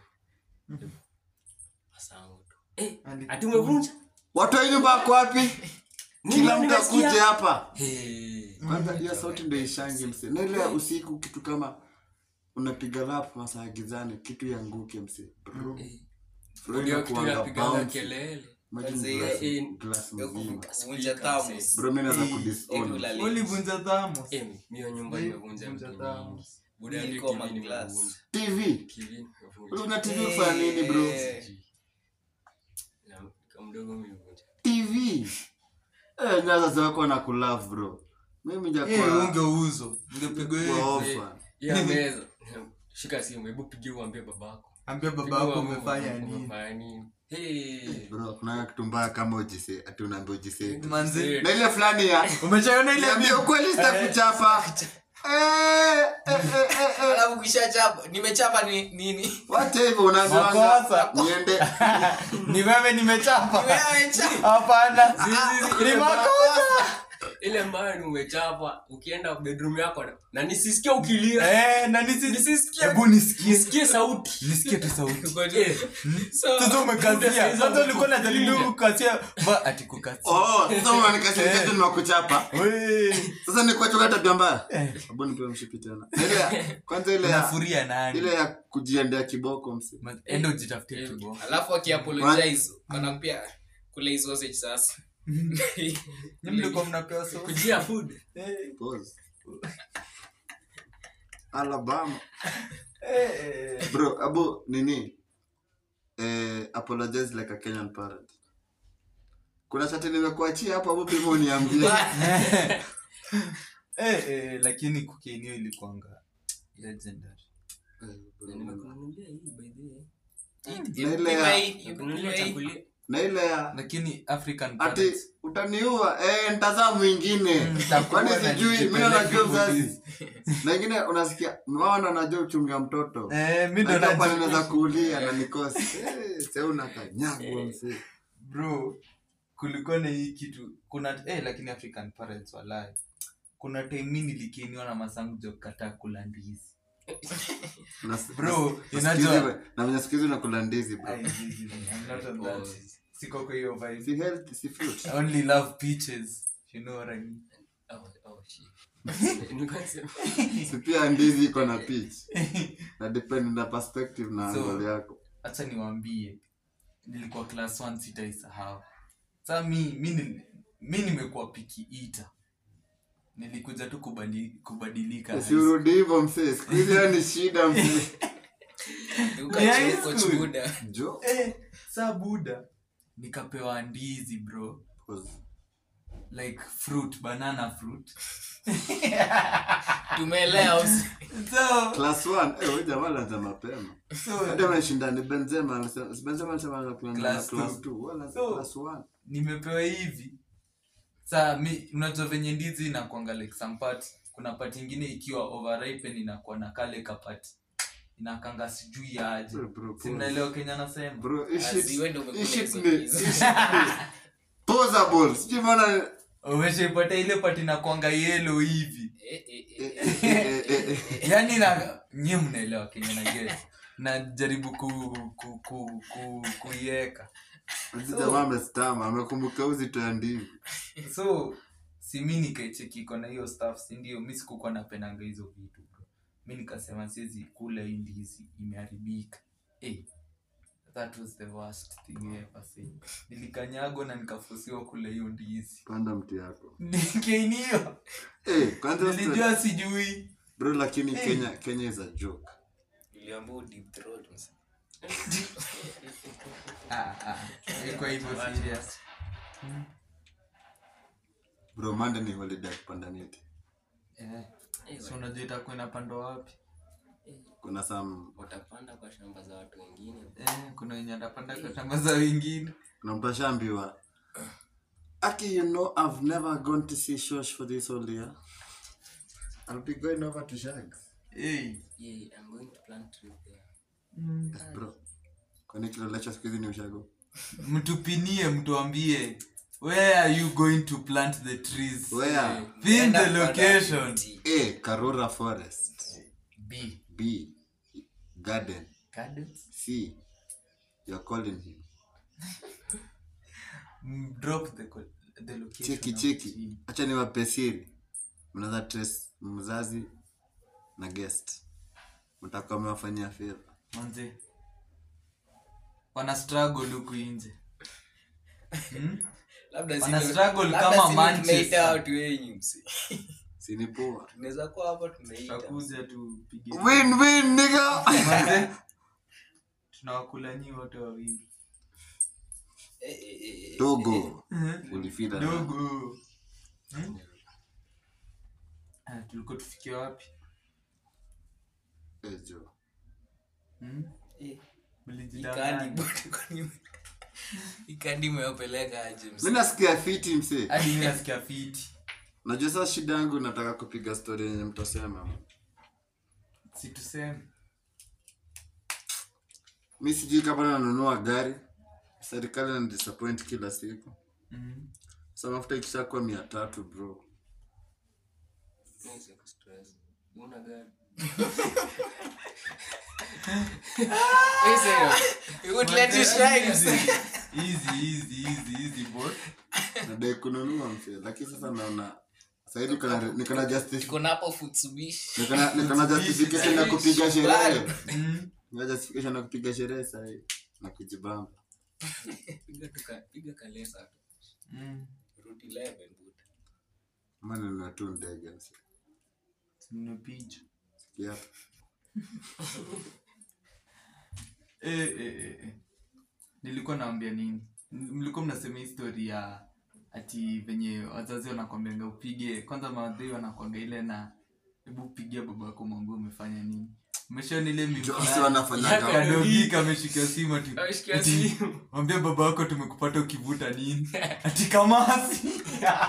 masangu tu Eh, ati umevunja watu wa nyumba wako wapi kila mtu nimesikia. akuje hapa Hey. kwanza hiyo sauti ndo ishangi mse na ile ya usiku kitu kama unapiga lap masaa gizani kitu yanguke mse Bro, Eh. bro Ndio kitu inakuanga inapigaga bouncy. kelele Imagine Kwanza glass- ile- glass Ya mzima. kuvunja thermos. bro mi naweza Eti kudisown ulale. ulivunja thamos Eh, hiyo nyumba Ni- imevunja vunja vitu tano. mingi buda yangu Niko TV maglass. nimevunja tv TV nimevunja una tv kufanya nini bro Eh. Na kama mdogo nimevunja tv eh nyaza zako na kulove bro mimi jakuwa ungeuzo ungepigwa kwa hiyo ofa ya meza shika simu hebu pigie uambie babako ambia Pigia baba yako uambie umefanya babako nini umefanya nini hey bro kuna kitu mbaya kama ujise ati unaambia ujise manzi na ile fulani ya umeshaiona ile niambia ukweli sitakuchapa eh eh eh eh, eh Alafu ukishachapa nimechapa ni nini wacha hivyo unaambiwa Makosa. niende ni wewe nimechapa Nimechapa. hapana Zizi, ni ile makosa ile mbaya ni umechapa ukienda bedroom yako na- na nisisikie ukilia eh na nisi Nisisikie. hebu nisikie nisikie sauti nisikie tu sauti Eh, sasa umekazia sasa ulikuwa unajaribu kukasia ba ati kukasia oh sasa unanikasirisha tu niwakuchapa we sasa ni kuachoka tabia mbaya hebu nipe mshipi tena ile ya- kwanza ile ya unafuria nani ile ya kujiendea kiboko msi Ma- enda ujitafutie kiboko alafu akiapologize wanampia kule hizo sausage sasa Nyinyi mlikuwa mnapewa sauti kujia food Eh, Pause. alabama eh, eh. bro abu nini eh, apologize like a kenyan parent kuna chati nimekuachia hapo abu pima uniambie Eh, eh, lakini kukienio ilikuanga legendary Eh, bro, nimekununulia hii by the way Na ile ya- nimekununulia chakula na ile ya lakini african ati parents utaniua eh, ntazaa mwingine Mm, nitakuwa kwani na sijui mi nijipeleke najua movies. mzazi na ingine unasikia mwana najua uchunga mtoto eh mi ndo Najua pale najua naweza kuulia na nikosi eh, se unakanyagwa msee bro kulikuwa na hii kitu kuna eh, lakini african parents walai kuna time mi nilikeniwa na masangu jo kataa kula ndizi Na- Bro, na- unajua- siku hizi- na venye siku hizi unakula ndizi bro Ai, zizi, I'm not on that. Oh. siko kwa hiyo vibe si healthy si fruit I only love peaches you know what I mean oh oh shit nilikuwa nasema si pia ndizi iko na peach na depend na perspective na So- angle yako hacha niwambie nilikuwa class 1 sitaisahau saa mi mi, nil- mi nimekuwa piki ita nilikuja tu kubadi, kubadilika high school. usiurudi hivyo msee siku hizi hiyo ni shida msee high school. ukachuda jo eh, saa buda nikapewa ndizi bro Pause. like fruit banana fruit tumeelewa usi- so, class 1 eh wewe jamaa anaanza mapema so hata anashinda ni Benzema anasema si Benzema anasema anakuwa na Class class two. 2 wala So- class 1 nimepewa hivi saa mi unajua venye ndizi inakwanga like some part kuna part ingine ikiwa overripen inakuwa na kale kapati inakanga sijui aje Bro, bro, si pause. mnaelewa kenya nasema bro hii shit- Asi, wewe ndio umekula hii shit hizo ni- hizo. hii shit ni posable sijui mbona umeshaipata ile pati inakwanga yelo hivi Eh, eh, eh, eh. eh, eh, eh, eh. yaani na nyie mnaelewa kenya na get najaribu ku, ku, ku, ku, kuieka Huyu jamaa amestama amekumbuka uzito ya ndizi so si mi nikaicheki iko na hiyo staff sindio mi sikukuwa napendanga hizo vitu bro mi nikasema siwezi kula hii ndizi imeharibika hey, that was the worst thing I ever seen nilikanyagwa na nikafusiwa kula hiyo ndizi panda mti yako nikeinio eh kwanza nilijua sijui bro lakini kenya kenya is a joke Niliambiwa deep throat, msa. Ah, ah, ilikuwa hivyo serious bro mande ni holiday ya kupanda miti eh, so unajua itakuwa inapandwa wapi kuna some utapanda kwa shamba za watu wengine eh, kuna wenye atapanda kwa shamba za wengine kuna mtu ashaambiwa aki you know i've never gone to see shosh for this whole year i'll be going over to shags hey. Yeah, I'm going to plant tree there. mm. bro kwani kilelecho siku hizi ni ushago mtupinie mtuambie where are you going to plant the trees where pin Enda the kwa location T. a karura forest B. b garden Gardens. c you're calling him Mm, drop the, co- the location cheki hapo cheki chini. hacha ni wapesiri mnaweza trace mzazi na guest mtakuwa mmewafanyia favor manze wana struggle huku nje hmm? labda Wana si- struggle labda kama si Manchester. tumeita watu wenyu msi sini poa tunaweza kuwa hapa tumeita tutakuja tupige win win nigga Manze, tunawakula nyi wote wawili Eh, eh, eh, eh, dogo ulifida na- dogo Hmm? Ah, tulikuwa tufikia wapi Eh, jo. Hmm? eh. Mlijidanganya. Ikandi bote kwani- ikandi umewapeleka aje msi mi nasikia fiti msee hadi mi nasikia fiti najua saa shida yangu nataka kupiga stori yenye mtasema situseme mi sijui kama nanunua gari serikali na disappoint kila siku mm. sa mafuta ikishakuwa mia tatu bro Nice ya kustress. Una gari. You would let it shine, msi. easy easy easy easy boy nadai kununua msee lakini sasa naona sahivi nikona justice Tuko na hapo Futsubishi. nikona nikona justification ya kupiga sherehe mm. Nina justification ya kupiga sherehe sahii na kujibamba Piga tuka- piga kalesa tu. Mm. Route 11, buda. ama ninunue tu ndege msee Tumepiga. Sikia. Eh, eh, eh, eh. nilikuwa naambia nini M- mlikuwa mnasema histori ya ati venye wazazi wanakwambianga upige kwanza mawadhei wanakwanga ile na hebu pigia baba yako mwambie umefanya nini umeshaona ile meme Jo, fulani? si wanafanyaga. Kadogi kameshika simu ati Ameshikia ati, simu. mwambie baba wako tumekupata ukivuta nini ati kamasi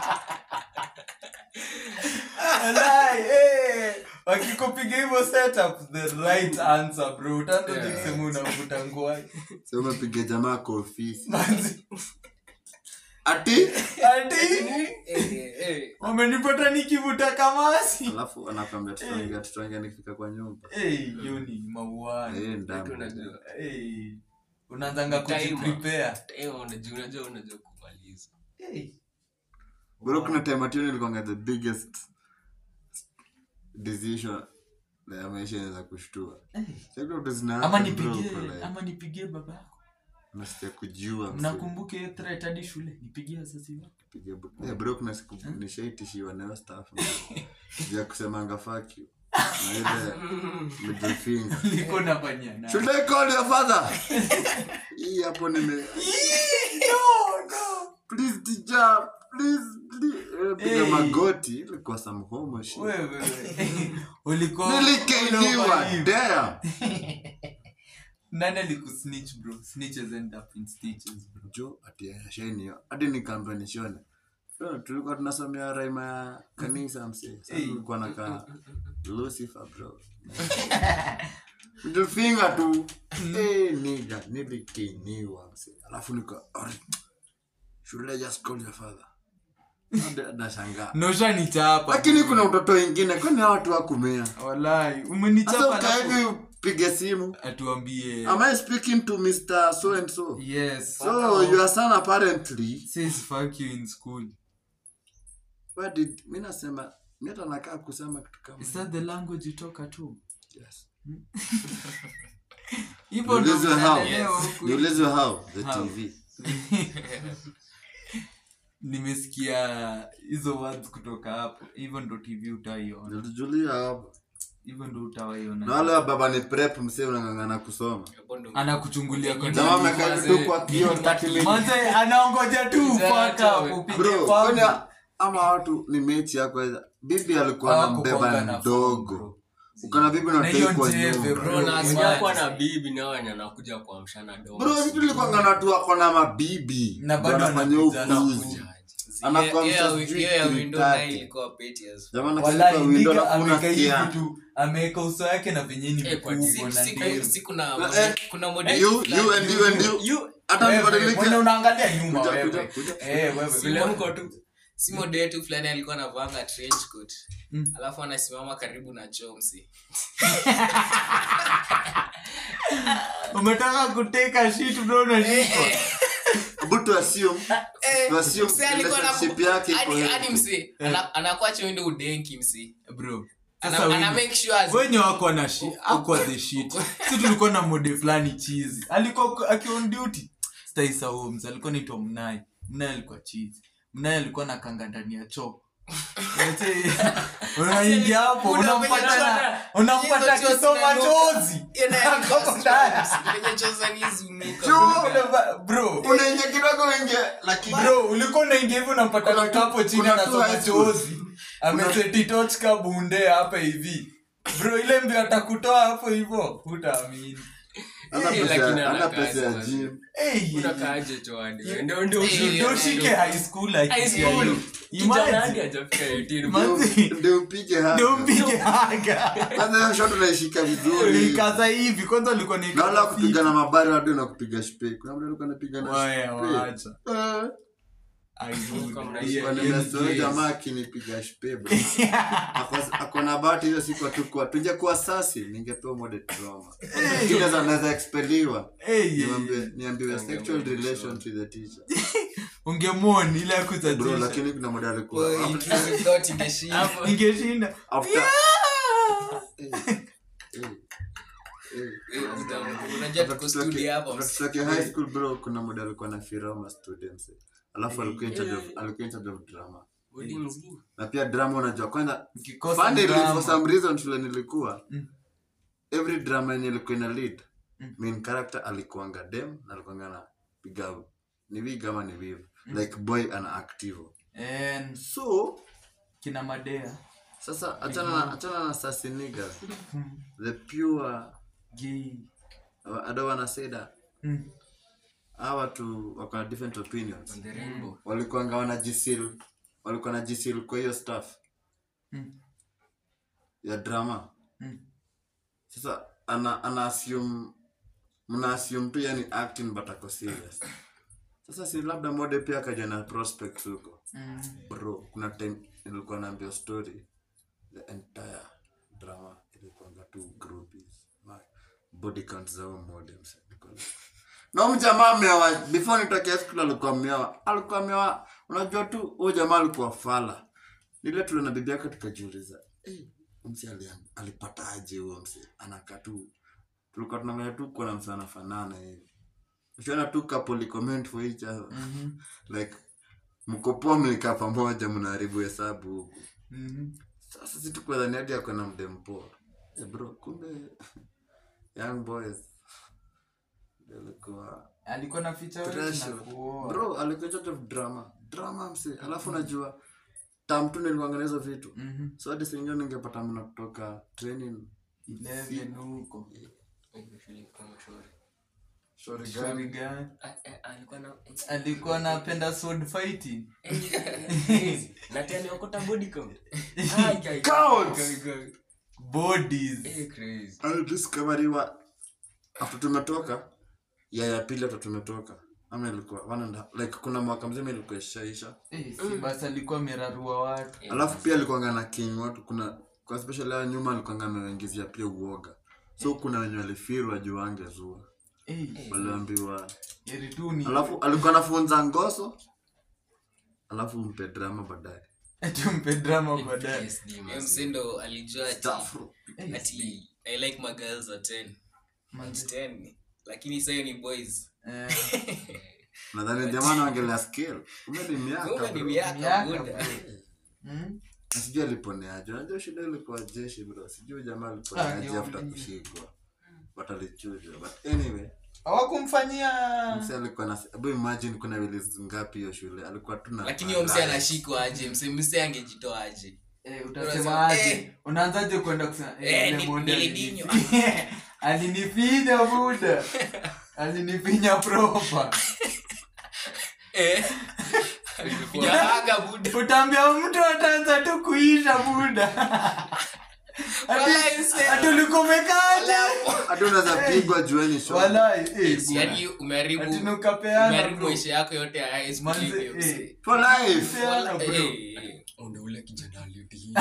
Walai, eh, wakikupiga hivyo setup the right answer bro utaanza Yeah. kusema unavuta ngwai Sasa umepiga jamaa kwa ofisi Manzi, ati ati Eh, eh, eh. wamenipata nikivuta kamasi alafu anakwambia tutaongea tutaongea nikifika kwa nyumba Eh, hiyo ni mauani Eh, Watu ndamu. unajua. Eh, unaanzanga Timer. kujiprepare Eh, unajua unajua unajua kumaliza. Eh, bro kuna time ati nilikuwanga the biggest decision ya maisha inaweza kushtua eh. Sasa kuna vitu zina ama happen, bro, nipigie uko like, ama nipigie baba yako unasikia kujiua msee. mnakumbuke hiyo threat hadi shule nipigie wazazi wako Piga bu- Eh, bro kuna siku nishaitishiwa nayo staff juu ya kusemanga fuck you na ile middle finger liko nafanyia na should I call your father hii hapo nime no no please teacher please please Eh, piga Hey. magoti ilikuwa some homo shit wewe wewe ulikuwa nilikeniwa ulikuwa- damn nani alikusnitch bro snitches end up in stitches bro jo ati ashainio hadi nikaambia nishone So, tulikuwa tunasomea raima ya kanisa msee Sasa Hey. tulikuwa nakaa lucifer bro middle finger tu Eh, niga nilikeniwa msee alafu nika "Ori, should I just call your father Hadi nashangaa noshanichapa lakini kuna mtoto wengine kwani hawa watu wakumea walai sasa umenichapa ukahivi alafu upige simu atuambie am i speaking to mr so and so yes so your son apparently says fuck you in school Where did mi nasema mi hata nakaa kusema kitu kama is that the language you talk at home yes. hivyo ndo Niulizwe how mnaelewa huku. niulizwe how the How? tv nimesikia hizo words kutoka hapo hivyo ndo tv utaiona nilijulia hapo hivyo ndo na utawaiona wale wa baba ni prep msee unang'ang'ana kusoma Hapo ndo- anakuchungulia kwa jamaa TV. amekaa hivi tu kwa kioo 30 minutes. Manze, anaongoja tu Exactly. mpaka upige bro pambi. kwani ama watu ni mechi yako eza- bibi alikuwa Hawakukwanga anambeba na mdogo phone, bro. ukana bibi Na hiyo natekwa njeve, nyumba bro. Bro, na Imagine. asikia kuwa na bibi na wenye anakuja kuamshana domo. bro vitu likuanga natu wako na mabibi Na bado Ndio wanafanya anakuja na upuzi kuja. Anakuwa Hiyo ya- msa sijui hiyo ya three window nayo thirty. ilikuwa petty as fuck. Jamaa Walai, anacheza window nigga alafu ameweka hivi unasikia. tu ameweka uso yake na venye ni Eh, kwa mkubwa Si- na si- ndevu. si kuna Eh, kuna model You, fulani. you and you and you. Hata Wewe, mbadilike. mwenye unaangalia nyuma Kuja, wewe. kuja, kuja. Eh, wewe. vile mko tu si model yetu fulani alikuwa anavanga trench coat Mm. alafu anasimama karibu na chomsi umetaka kuteka shit bro unashikwa But to assume, Eh, to assume msee alikuwa na- relationship yake iko hadi- hadi healthy. msee ana- anakuacha wende udenki msee bro Ana- sasa ana wenye- make sure as- wenye wako na shi akwa the shit si tulikuwa na mode fulani chizi alikuwa akiwa on duty staisa homes alikuwa naitwa mnai mnai alikuwa chizi mnai alikuwa na kanga ndani ya choo Yote- unaingia hapo unampata na- unampata Hizo choo kisoma zinanuka. chozi Hiyo nayo Ako ilikuwa ndani. stress. Kwenye choza ni zunuka. Choo. bro Unaingia kidogo uingie, lakini bro ulikuwa unaingia hivi unampata Kuna tu- kapo chini kuna tu anasoma high school. chozi amesetitochka bunde hapa hivi bro ile mbio atakutoa hapo hivo hutaamini hana Eh, pesa- lakini hana ana pesa kazi ya basi. gym. Hey, unakaaje choani ndio ndio Eh, ndio eh, shike high school like High hiyo. school. kijana hadi Imagine. hajafika 18 Manzi. Ndio- ndio upige hapa. ndio mpige haga Kwanza hiyo shot unaishika vizuri ikaza hivi kwanza ulikuwa ni na wala kupiga na mabari watu na kupiga shpe kuna mtu alikuwa anapiga na Waya, shpe. wacha. Eh, I would. Kama Yeah, kwa yeah, nimezoea yes. jamaa akinipiga shpe bro. Ako- ako na bahati hiyo siku atakuwa tungekuwa sasi ningepewa mode trauma kile za naweza expeliwa Hey, yeah, niambiwe yeah. niambiwe sexual relation to the teacher ungemwoni ile ya bro kutatisha lakini kuna mode alikuwa Boy, intrusive thought ingeshinda. ingeshinda after Eh, eh, eh. Eh, unajua tuko studio hapa msee. Tutoke high school bro kuna mode alikuwa na firama students eh. alafu alikuwa in charge of alikuwa in charge of drama bodi mzima na pia drama unajua kwanza Ukikosa funnily, drama. for some reason shule nilikuwa Mm. every drama yenye ilikuwa ina lead Mm. main character alikuanga dem na alikuanga na piga ni wig ama ni wiv like boy ana activo And so kina madea sasa achana na achana na sassy niggas the pure gay I don't wanna say that Mm. hawa watu wako na different opinions on the rainbow walikuanga wanajisil walikuwa najisil kwa hiyo stuff Mm. ya drama Mm. sasa ana, ana assume mna assume tu yani acting but ako serious sasa si labda mode pia akaja na prospects huko Mm. bro kuna time nilikuwa naambia story the entire drama ilikuanga tu groupies My body count zao mode mse. Niko like, na huyu jamaa ameoa before nitokea school alikuwa ameoa alikuwa ameoa unajua tu huyo jamaa alikuwa fala nile tule na bibi yake tukajiuliza hey, mse ali, alipata aje huyo mse anakaa tu tulikuwa tunanganya tu kuona mse anafanana hivi ukiona tu couple comment for each other Mhm. like mko poa mlikaa pamoja mnaharibu hesabu huku Mhm. sasa si tukuadhani hadi ako na mdempoa hey bro kumbe young boys ndio alikuwa alikuwa na ficha wewe na Pressure. kuoa bro alikuwa in charge of drama drama mse alafu unajua tam tu nilikuanga na hizo vitu Mhm. so hadi singine ningepata mna kutoka training 11 huko Hiyo feeling kama shore. Sorry, Shauri gani? gani? Ah, eh, alikuwa na alikuwa anapenda sword fighting na tena okota body count Ai, guy. Count! Guy, guy. bodies Eh, crazy alidiscoveriwa after tumetoka ya ya pili after tumetoka ama ilikuwa one and a half- like kuna mwaka mzima ilikuwa ishaisha Eh, si basi alikuwa amerarua watu Eh, alafu pia alikuanga na king watu kuna kwa special ya nyuma alikuanga amewaingizia pia uoga so kuna wenye walifirwa juu angezua Eh, waliambiwa heri tu ni alafu alikuwa anafunza ngoso alafu mpe drama baadaye tumpe drama baadaye PSD, Huyo man. msee ndo alijua ati- Stafru. ati i like my girls at 10 at 10 lakini sasa hiyo ni boys Eh, nadhani jamaa naongelea skill kumbe ni miaka kumbe ni bro. miaka Miaka, buda bro. mm? Na sijui aliponeaje unajua shida ilikuwa jeshi bro sijui jamaa Ah, aliponeaje ndio, after ndio. kushikwa but alichujwa but anyway hawakumfanyia mse alikuwa na hebu imagine kuna release ngapi hiyo shule alikuwa tu na lakini huyo msee anashikwa aje msee msee angejitoa aje Eh, Unasema, utasema aje eh. unaanzaje kwenda kusema eh, Eh, yule ni- monde nilidinywa. alinifi- alinifinya buda alinifinya proper Eh, Nyahaga buda. utaambia mtu ataanza tu kuisha buda Walai, mse. atulikumekaa hata unaweza pigwa jueni show. walai eh, Yaani umeharibu ati nukapeana umeharibu bro. maisha yako yote ya high school Manze, hivi, eh. mse. for life Peana, Wala- bro. eh, eh. Unda ule kijana aliyotii.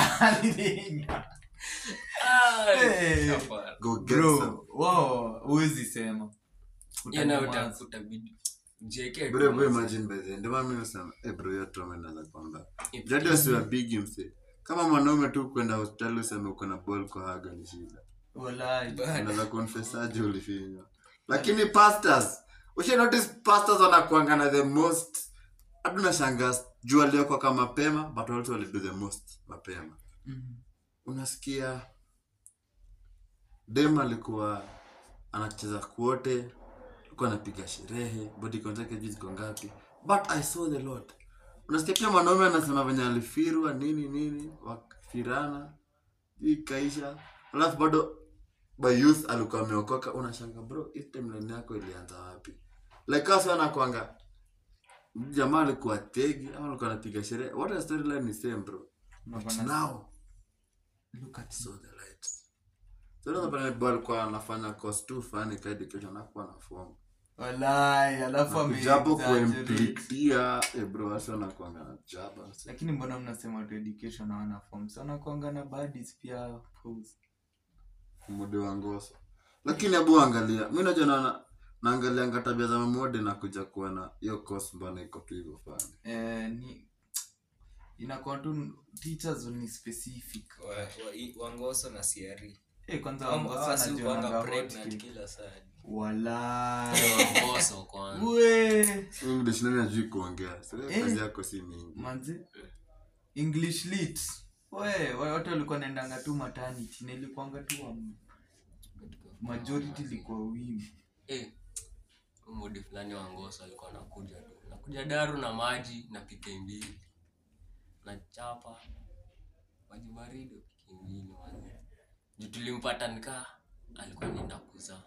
Eh, Hapana. go get some bro wao huwezi sema Hiyo nayo Utanyamaza. uta- utabidi JK bro tu bro mse. imagine by the ndio maana mimi nasema eh bro hiyo trauma inaweza kwamba If- jadi wasiwa big mse kama mwanaume tu kwenda hospitali useme uko na ball kwa haga ni shida Walai. unaweza confess aje ulifinywa lakini pastors ushe notice pastors wanakuanga na the most hata unashangaa juu aliokuwa kama mapema but also walido the most mapema Mhm. unasikia dem alikuwa anacheza kuote alikuwa anapiga sherehe body count yake juu ziko ngapi but i saw the lord unasikia pia mwanaume anasema venye alifirwa nini nini wakifirana hii ikaisha alafu bado by youth alikuwa ameokoka unashanga bro hii timeline yako ilianza wapi like us anakwanga jamaa alikuwa tegi ama alikuwa anapiga sherehe what a storyline is same bro but Unaona- now Look at saw the light so unaweza pale boy alikuwa anafanya course tu fulani ka education hakuwa na form walai alafu ame- japo exaggerate. kuimplikia eh bro wasi wanakuanga na jaba lakini mbona mnasema tu education hawana form so wanakuanga na buddies pia pose. mode wa ngoso lakini abu angalia mi najua naona naangalianga tabia za mamode na kuja kuwa na hiyo course mbona iko tu hivyo fulani eh, ni inakuwa tu teachers ni specific Wa- wa- i- wangoso na siari eh, kwanza Hawa wangosa si anajuanga hukuanga hot pregnant cake. kila saa walai Waongozo kwanza. we english nani ajui kuongea so Eh. kazi yako si mingi manzi english lit we wa- watu walikuwa naendanga tu maternity na ilikuanga tu wa majority ilikuwa wimi Eh, huyu modi fulani wa ngoso alikuwa anakuja tu nakuja daru na maji na pike mbili na chapa maji baridi pike mbili manze juu tulimpata nikaa alikuwa anaenda kuzaa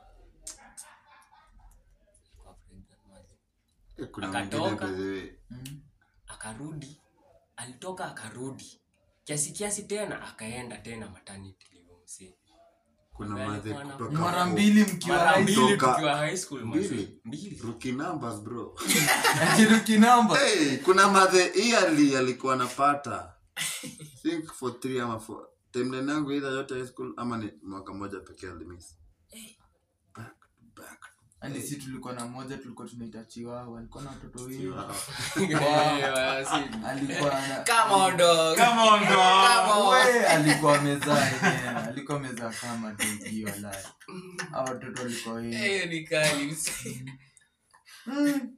Alikuwa pregnant, manze. Eh, kuna Akatoka. mwingine by the way mm. akarudi alitoka akarudi kiasi kiasi tena akaenda tena maternity leave msee kuna Mbele madhe kwana. kutoka mara hapo. mbili mkiwa mara high mbili Toka- tukiwa high school mzee Mbili? mbili rookie numbers bro akiruki namba hey, kuna madhe yearly alikuwa anapata think for three ama four timeline yangu either yote high school ama ni mwaka moja pekee alimiss back to back yani si tulikuwa na moja tulikuwa tunaita chiwawa alikuwa na watoto wengi Eh, si- alikuwa na Come on, dog. Come on, dog. Come on. We, alikuwa amezaa yenyewe alikuwa amezaa kama dogi walai Hao watoto walikuwa wengi hiyo ni kali mse. Mm.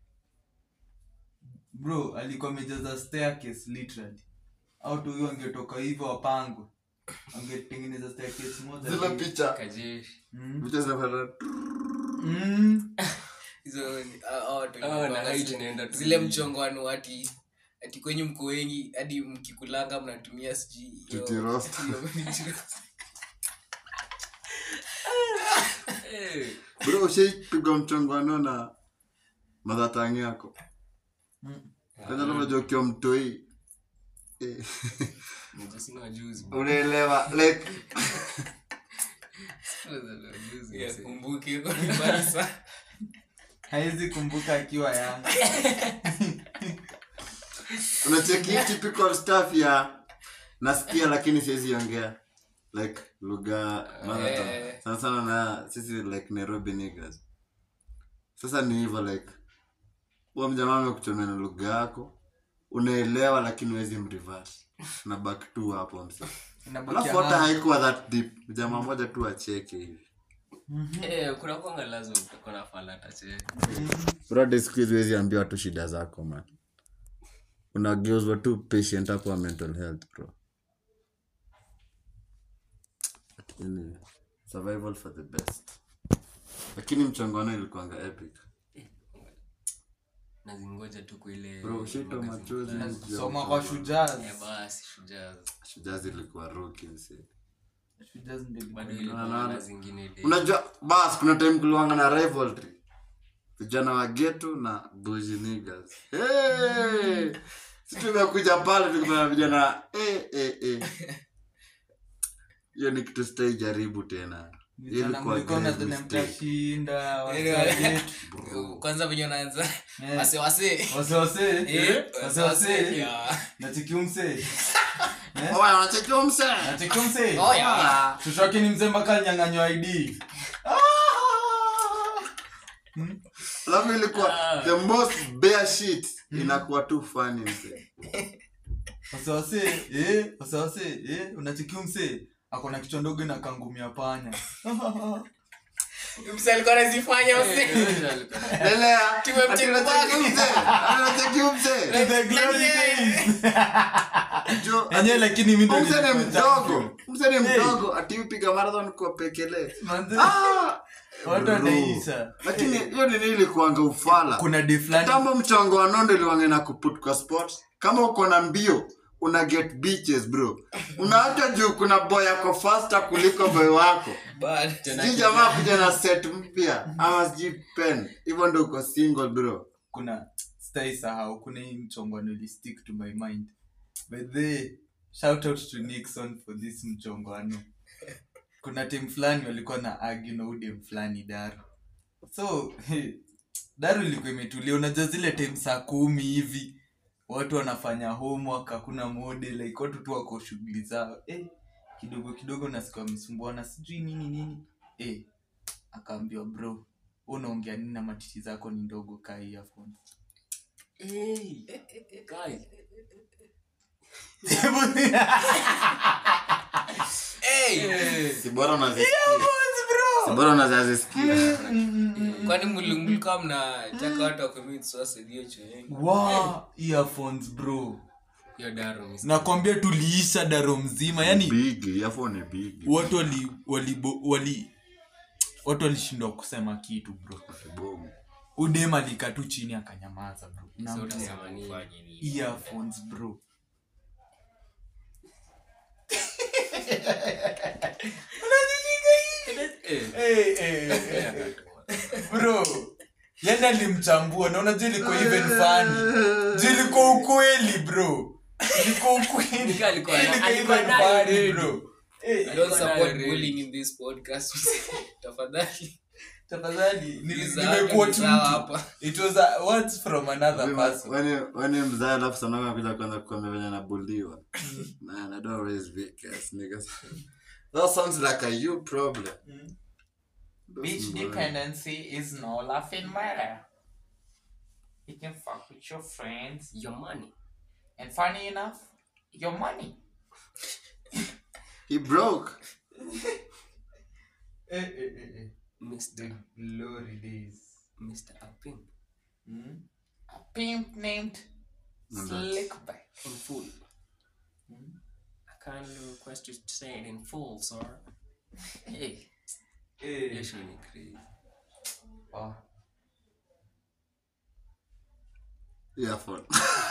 bro alikuwa amejaza staircase literally au tu hiyo angetoka hivyo wapangwe angetengeneza staircase moja zile hivi. picha kajeshi Mm. picha zinafanya Mm. Hizo ni- ah, ah, watu Ah, na walikuwa height zile- inaenda tu zile hivi. mchongano ati ati kwenye mko wengi hadi mkikulanga mnatumia sijui hiyo- Titi roast. hiyo miti roast. Eh, bro ushaipigwa mchongano na madhatangi yako Mm. kwanza unajua ukiwa mtoi eh, mmoja sina juzi bro. unaelewa like Sina juzi, Yeah, mzee. kumbuke iko ni mbali sana. haizi kumbuka akiwa yanga unacheki typical stuff ya nasikia lakini siwezi ongea like lugha mother tongue. Eh. sana sana na sisi like nairobi niggas sasa ni hivyo like huwa mjamaa amekuchomea na lugha yako unaelewa lakini huwezi mreverse na back tu hapo msi Inabakia alafu hata hapo. haikuwa that deep jamaa moja tu acheke hivi Eh, kuna kwanga lazima utakuwa na falata che brother siku hizi huwezi ambia watu shida zako man unageuzwa tu patient hapo wa mental health bro Anyway, survival for the best lakini mchongano ilikuanga epic nazingoja tu kwa ile bro ushito magazine machozi fulani. juu ya soma kwa mchongano. shujaz Eh, basi shujaa shujaa zilikuwa roki msi shujaz ndio ilikuwa bado ni- ilikuwa na- na zingine ile unajua bas kuna time kuliwanga na rivalry vijana wa getu na buzi niggas hey! si tumekuja pale tukipata vijana eh, eh, eh. hiyo ni kitu sitai jaribu tena Hiyo ilikuwa mlikuwa grave mnadhani mistake. mtashinda Yaani, wasajetu Bro. kwanza venye unaanza Eh. wase wase wasiwase Eh, wasiwase wase, yeah. nachikiumse Oya, unachekiwa mse nachikiumse Oh, yeah. tutoke ni mzee mpaka nyang'anywa id alafu ilikuwa the most bare shit inakuwa tu funny mse wasiwase eh, wasiwase eh, unachikiumse akona kichwa ndogo na kangumia panya Mse alikuwa anazifanya mse Lelea, Tumemcheki ati unachekiwa kwake. mse Ati unachekiwa mse The glory days. Jo, Enyewe lakini mi ndo mse ni nilikuwa mdogo mse ni Hey. mdogo ati upiga marathon kwa pekele Manze, Ah! watu Bro. wanaisha lakini hiyo nini ilikuanga ufala kuna de fulani tambo mchongo wa nondo iliwange na kuput kwa sport kama uko na mbio una get beaches bro unaacha juu kuna boy ako faster kuliko boy wako Bad. sijui jamaa kuja na set mpya ama sijui pen hivyo ndo uko single bro kuna stai sahau kuna hii mchongwano ili stick to my mind but the shout out to nixon for this mchongwano kuna tim fulani walikuwa na agi na udem fulani daru so daru ilikuwa imetulia unajua zile time saa kumi hivi watu wanafanya homework hakuna mode like watu tu wako shughuli zao eh, kidogo kidogo nasikia wamesumbuana sijui nini nini eh, akaambiwa bro unaongea nini na matiti zako ni ndogo kaa earphone Hey, guys. Hey! si bora unazisikia si bora unazazisikia kwani mli- mlikuwa mnataka watu wacommit suicide hiyo chuoni? wow, earphones bro Hiyo daro mis- nakwambia tuliisha daro mzima yani big earphone ni big watu wali wali wali watu walishindwa kusema kitu bro Boom. udem alikaa tu chini akanyamaza bro So Naambia, utasema nini? earphones bro Eh, bro yani alimchambua na unajua ilikuwa even funny Juu ilikuwa ukweli bro ilikuwa ukweli Nika alikuwa na- Ilikuwa alikuwa even nayo funny, ready. bro Eh, I don't support Really? bullying in this podcast. Tafadhali. tafadhali nili- Nizawa- nimequote nizawa mtu. hapa. it was a, words from another person Wani- wani mzaa alafu sanaa kuja kwanza kukwambia venye nabuliwa man i don't raise big ass niggas that sounds like a you problem Beach Doesn't worry. dependency is no laughing matter. You can fuck with your friends, Your money. and funny enough, your money. he broke Eh, eh, eh, eh. Mr. glory days. Mr. Apim. A pimp named And that's- Slickback. In full. I kindly request you to say it in full, sir. Hey. Hiyo Eh. show ni crazy. Oh. earphone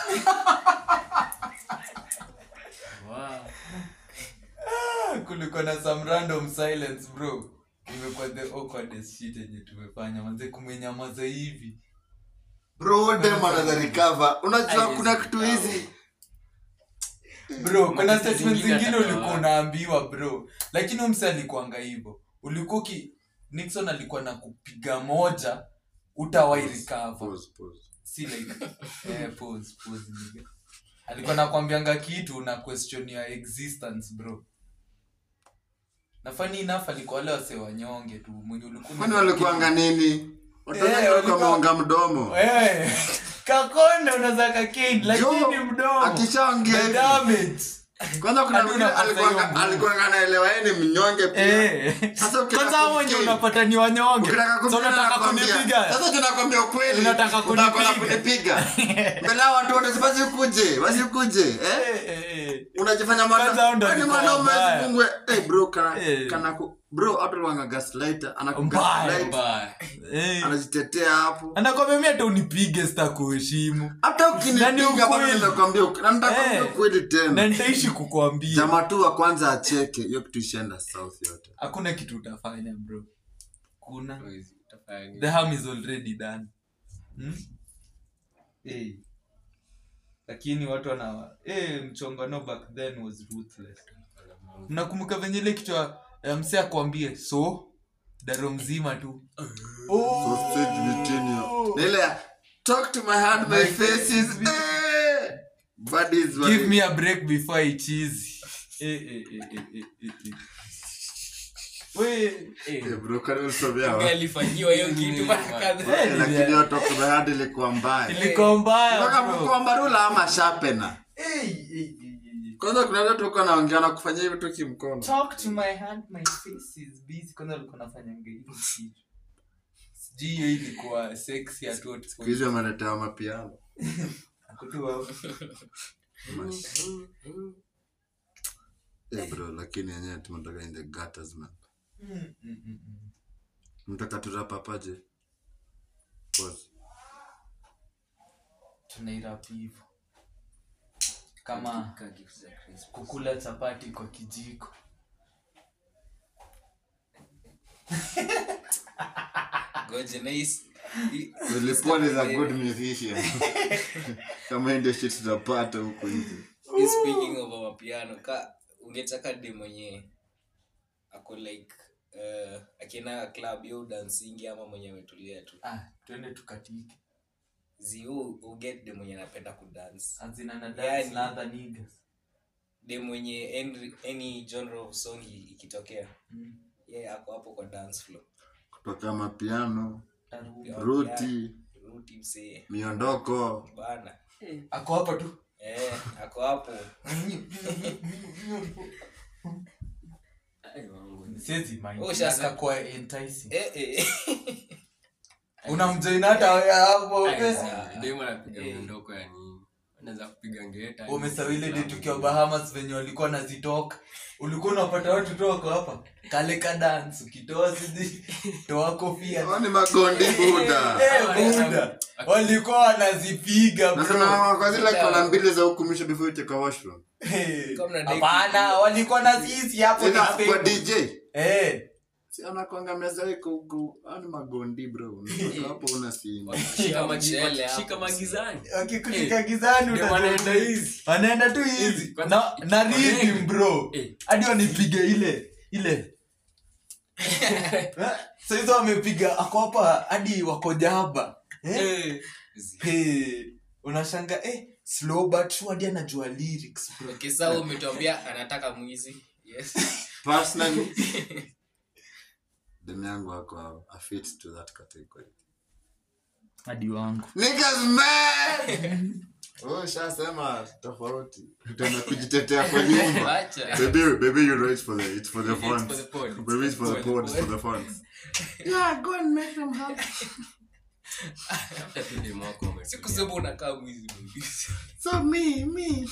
Wow. Ah, kulikuwa na some random silence bro imekuwa the awkwardest shit yenye tumefanya manze kumenyamaza hivi bro dem anaweza recover unajua Ai, kuna hizi kitu vitabu. hizi bro kuna Matiti statement zingine zingine atatoa ulikuwa wapi? unaambiwa bro lakini umse alikuanga hivyo ulikuwa uki nixon alikuwa na kupiga moja utawai recover Pause, pause. si like eh, pause, pause, nigga. alikuwa nakwambianga kitu na question ya existence bro na funny enough alikuwa wale wase wanyonge tu mwenye ulikuwa kwani walikuanga nini watoto Eh, walikuwa walikuwa- wameonga mdomo Eh, kakonde unaweza kakendi lakini Jo, mdomo akishaongea The hivi. damage. kwanza kuna Hadi mwingine unapata hiyo alikuwanga- nguvu. alikuwanga anaelewa yeye ni mnyonge pia Eh. Sasa ukitaka kwanza hao wenye kumkill, unapata ni wanyonge ukitaka So kumpiga unataka nakwambia, kunipiga sasa tunakwambia ukweli Unataka utakwenda kunipiga. kunipiga mbele ya watu wote wasikuje wasikuje eh Eh, eh, eh. unajifanya Kwanza hao ndo mwana walikuwa mwanaume wabaya. asifungwe eh bro kana Eh. kana ku bro watu wanga gaslighter Mbaya. anakugaslight Mbaya. Eh. anajitetea hapo anakwambia mi hata unipige sita kuheshimu hata Na ni ukinipiga bado ukweli. nitakwambia ukweli. na nitakwambia Eh. ukweli na tena nitaishi kukwambia jamaa tu wa kwanza acheke hiyo kitu ishaenda south yote hakuna kitu utafanya bro kuna Utafanya nini? the harm is already done hmm? hey. lakini watu wana hey, mchongano back then was ruthless mnakumbuka venye ile kichwa ya mse akwambie so daro mzima tu Sausage between you. Na ile ya, talk to my hand my My face is eh. Buddies wali- give me a break before i cheese eh, eh, eh, eh, eh, eh, eh. We, Eh, bro, kwani ulisomea wapi? alifanyiwa hiyo kitu mara kadhaa Eh, lakini hiyo talk to my hand ilikuwa mbaya ilikuwa mbaya Mpaka bro. mkwamba rula ama sharpener. Eh, eh, eh, eh. kwanza kuna watu tuko naongea na kufanya hivi tu kimkono talk to my hand my face is busy kwanza ulikuwa nafanyanga hivyo kitu sijui hiyo ilikuwa sexy at what siku hizi wameletewa mapiano Kutua- Eh, bro lakini yenyewe tumetoka in the gutters man Mm, mm, mm, mm. mtaka turapapaje Pause. tunairap hivo kama Ka gift za Christmas. kukula chapati kwa kijiko goje nice I- Wilipon is a good musician kama hii ndio shit tunapata huko nje i- speaking of our piano ka ungetaka de mwenye ako like uh, akienda club yo dansingi ama mwenye ametulia tu ah, twende tukatike zi u- uget de mwenye anapenda kudance azina na Yani- dance na other niggas de mwenye any, any genre of song i- ikitokea Mm. ye ako hapo kwa dance floor kutoka mapiano Taruba. ruti ruti msee miondoko bana ako hapa tu eh ako hapo Ai, wangu. siwezi mind. Oh, shasa. Akakuwa enticing eh eh unamjoin hata wewe hapo Ai, sa- dem anapiga Eh. miondoko ya nini anaweza kupiga ngeta umesawile de tukiwa bahamas venye walikuwa nazitoka ulikuwa unapata watu tu wako hapa kale ka dance ukitoa siji toa kofia Hao ni magondi buda Eh, buda walikuwa wanazipiga bro. nasema kwa zile kona mbili za huku mwisho before you take a washroom Eh, Kama na deki. hapana walikuwa naziisi hapo Ila ni kwa fake. dj Eh, si anakwanga meza iko huku hao ni magondi bro Unatoka hapo una simu shika magi- Mchele hapo, shika magizani wakikushika gizani Ndio utajua wanaenda tu- hizi. wanaenda tu hizi Kwa- na, na rhythm Wanaenda. bro Eh. hadi wanipige ile ile Eh, so hizo wamepiga ako hapa hadi wako jaba eh? Eh. hey, unashanga eh, slow but sure hadi anajua lyrics bro okay sawa umetuambia anataka mwizi yes personally demu yangu ako a fit to that category hadi wangu niggas man oh shasema tofauti tutaenda kujitetea kwa nyumba acha baby baby you know it's for the it's for the It's fun for the pod. It's baby it's for the pod it's for the fun yeah go and make them happy Hata tu dem wako ametulia. sikusema unakaa mwizi baby. so me me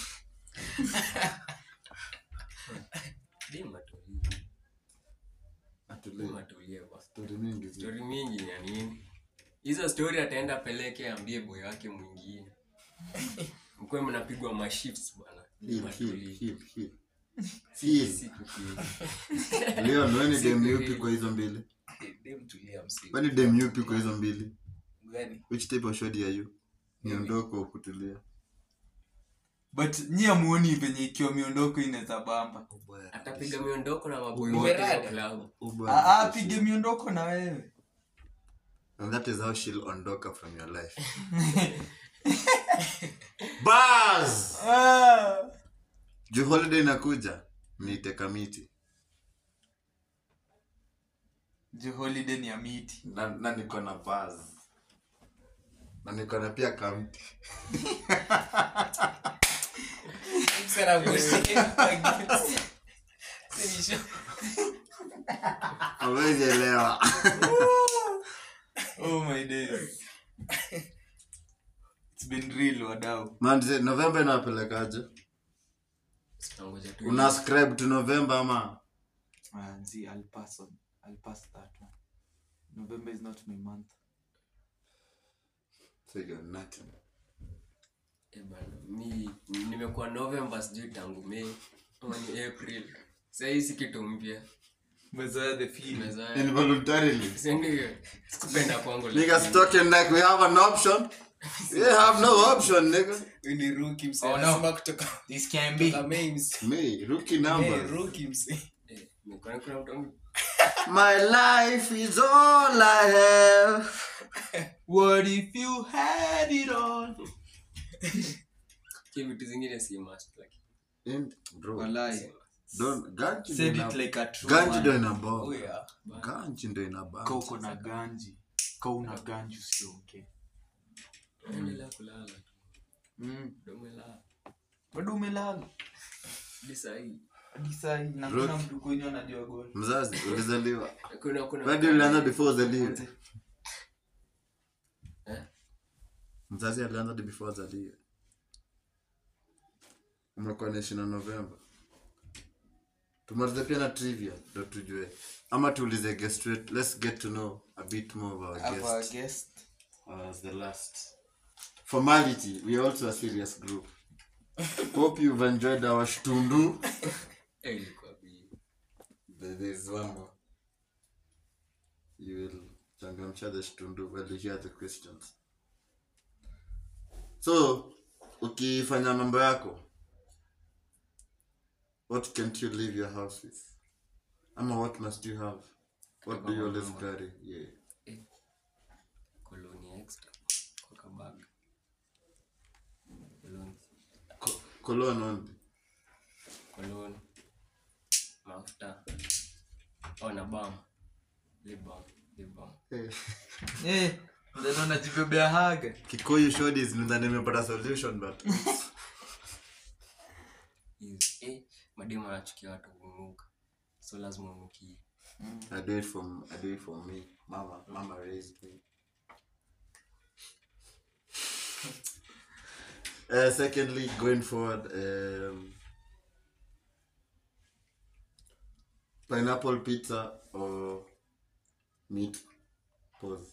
Dem atulie. Dem atulie atulie basi. story mingi zi stori mingi ya nini hizo stori ataenda peleke ambie boy wake mwingine mkuwe mnapigwa mashifts bwana hip Matulie. hip hip hip hip Siku tu. leo weni dem Siku yupi hii. kwa hizo mbili Eh, dem tulia msee weni dem yupi kwa hizo mbili gani which type of shodi are you niondoko kutulia but nyi amuoni venye ikiwa miondoko inaweza bamba atapiga miondoko na maboy Umerada. wote wa klabu Uber Ah, ah, apige pige miondoko na wewe And that is how she'll ondoka from your life. Buzz! ah. Juu holiday inakuja, niite kamiti. juu holiday ni ya miti Na, na niko na buzz. Na niko na pia kamti. Msera mwisho. Sinisho. Hawezi elewa. oh my days it's been real wadau Man, ze- November inawapelekaje? Tutangoja tu. Una scribe to November ama? ah, zi, I'll pass on I'll pass that one November is not my month So you got nothing. Eh, bana, mi nimekuwa november sijui tangu may ama ni april sahii si kitu mpya Umezoea the feel. Umezoea. involuntarily Si ndio? Sikupenda kwangu niggas talking like we have an option we have no option nigga Huyu ni rookie msee. Oh, no. Anasema kutoka This can be. kutoka May msee. me rookie Hey, numbers rookie msee. Eh, nilikuwa kuna mtu wangu- my life is all i have What if you had it all? Ki vitu zingine si must, lakini In- bro Walai. don't ganji Said ndo it ina- like a true ganji ndo man. ina Oh, bomba yeah. ganji ndo ina bomba Ka uko na ganji. Ka una ganji usiongee. endelea kulala tu. Mm. Ndio umelala. Bado umelala. Hadi saa hii. Hadi saa hii na Bro. kuna mtu kwenye anajua goli. mzazi ulizaliwa Kuna- kuna- wadi ulianza before uzaliwe Manze. Eh? mzazi alianza hadi before azaliwe umekuwa naishi na novemba tumalize pia na trivia ndo tujue ama tuulize guest straight let's get to know a bit more of our Have a guest guest. as the last formality we are also a serious group hope you've enjoyed our shtundu Eh, ilikuwa bi- There there is one more. You will changamsha the shtundu while you hear the questions. So, ukifanya mambo yako, what can't you leave your house with? Ama what must you have? What do you always carry? Yeah. koloni extra kwa kabag. Koloni. Co- cologne only. Koloni. Mafuta. Oh, na balm. Lip balm. Lip balm. Eh, Eh, ndio najibebea haga. Kikuyu shodis nidhani nimepata solution but Is- eh, mademu anachukia watu kunuka so lazima unukie I do it for I do it for me. Mama, mama raised me. uh, secondly, going forward, um, pineapple pizza or meat. Pause.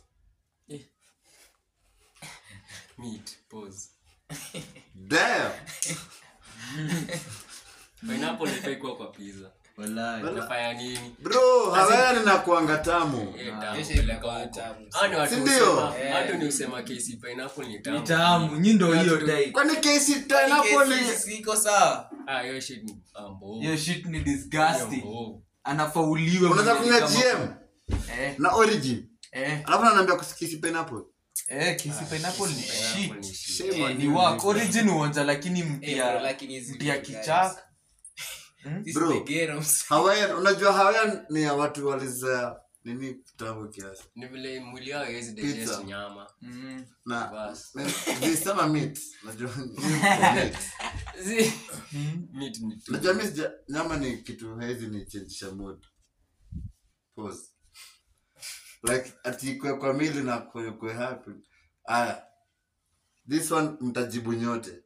meat pause Damn. pineapple ifai kuwa kwa pizza Walai. unafanya nini Bro, hawaya ninakuanga tamu. Eh, tamu. Kesho ilikuwa tamu. Hao ni watu Si ndio? husema- watu ni usema kesi pineapple ni tamu Ni tamu, nyi ndo hiyo Watu- dai. Kwani kesi pineapple Kesi ni siko sawa. ah hiyo shit ni ah, mbovu. Hiyo shit ni Hiyo disgusting. mbovu. Anafauliwe. unaweza mwenyewe kunywa kama- GM Eh, na origin. eh, Alafu ananiambia kusikisi pineapple. eh, kisi pineapple ni Pineapple ni shit. shit. Shame on Ni you, work. nigga. Origin uonja lakini Eh, bro, mpya lakini hizi mpya vitu guys. kichaka. This Bro. is the ghetto, msee. Hawaiian, unajua Hawaiian ni ya watu waliza nini tamu kiasi. ni vile mwili yao haiwezi Pizza. digest nyama Mm. Na Bas. visema meat. Unajua meat. Zi- meat ni tu. Unajua mimi sija- nyama ni kitu haizi ni change mood. Pause. Like ati kwe kwa mili na kwe kwe happy. Aya. This one mtajibu nyote.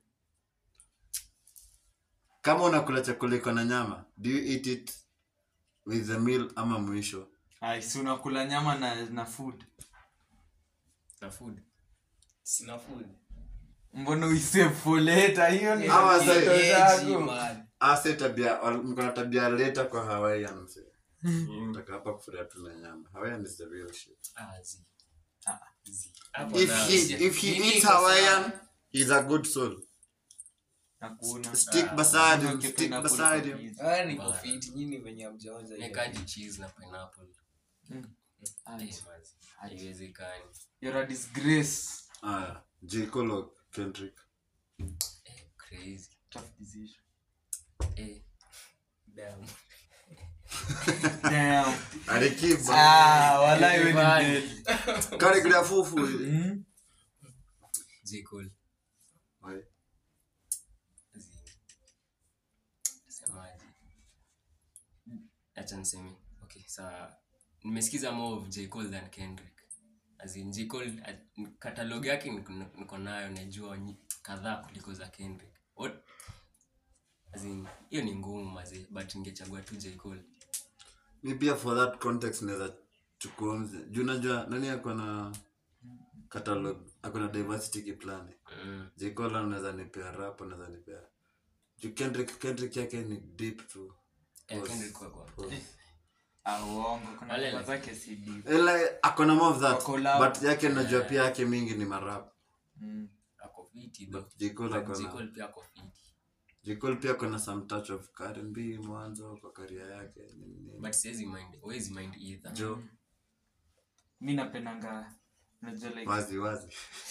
Kama unakula chakula iko na nyama, do you eat it with the meal ama mwisho? Ai, si unakula nyama na na food. na food Sina food. Mbona uisave for later? Hiyo ni Hawa Yeah, sasa- yeah, zako. man. ase tabia wal- mko na tabia leta kwa hawaiian mse taka hapa kufuria tu na nyama hawaiian is the real shit ah zi Ah. zi hapo if na- he if he Nini eats iko sawa? hawaiian he's a good soul Nakuona. stick Ah, beside him Unaona stick pineapple beside kwa him pizza. Ah, niko Bana. fit, nyinyi venye hamjaonja hiyo. nikaji cheese na pineapple Ai, Eh, mazi. haiwezekani You're a disgrace. aya j cole or kendrick Eh, crazy Tough decision. eh damn Damn. alikiba Ah, walai wewe ni Bad. dead. karigira fufu Mm. J. Cole. Oi. Zi. Semaje? acha niseme okay saa nimesikiza more of J. Cole than Kendrick as in J. Cole uh, catalog yake niko niko nayo najua nyi- kadhaa kuliko za Kendrick what as in hiyo ni ngumu mazee but ningechagua tu J. Cole mi pia for that context naweza chukua mze juu najua nani ako na catalog ako na diversity kiplani mm. j cole anaweza nipea rap anaweza nipea juu kendrick kendrick yake ni deep tu eh, Pause. Kendrick kwa kwa Pause. Ah, uongo kuna Wale- ngoma zake si deep. Ila akona more of that Kwa collab. but yake najua pia yake mingi ni marap Mm. ako fiti though. J. Cole But akona- J. Cole pia ako fiti J. Cole pia kuna some touch of R&B mwanzo kwa karia yake nini, nini. but siwezi mind huwezi mind either jo mi napendanga unajua like wazi wazi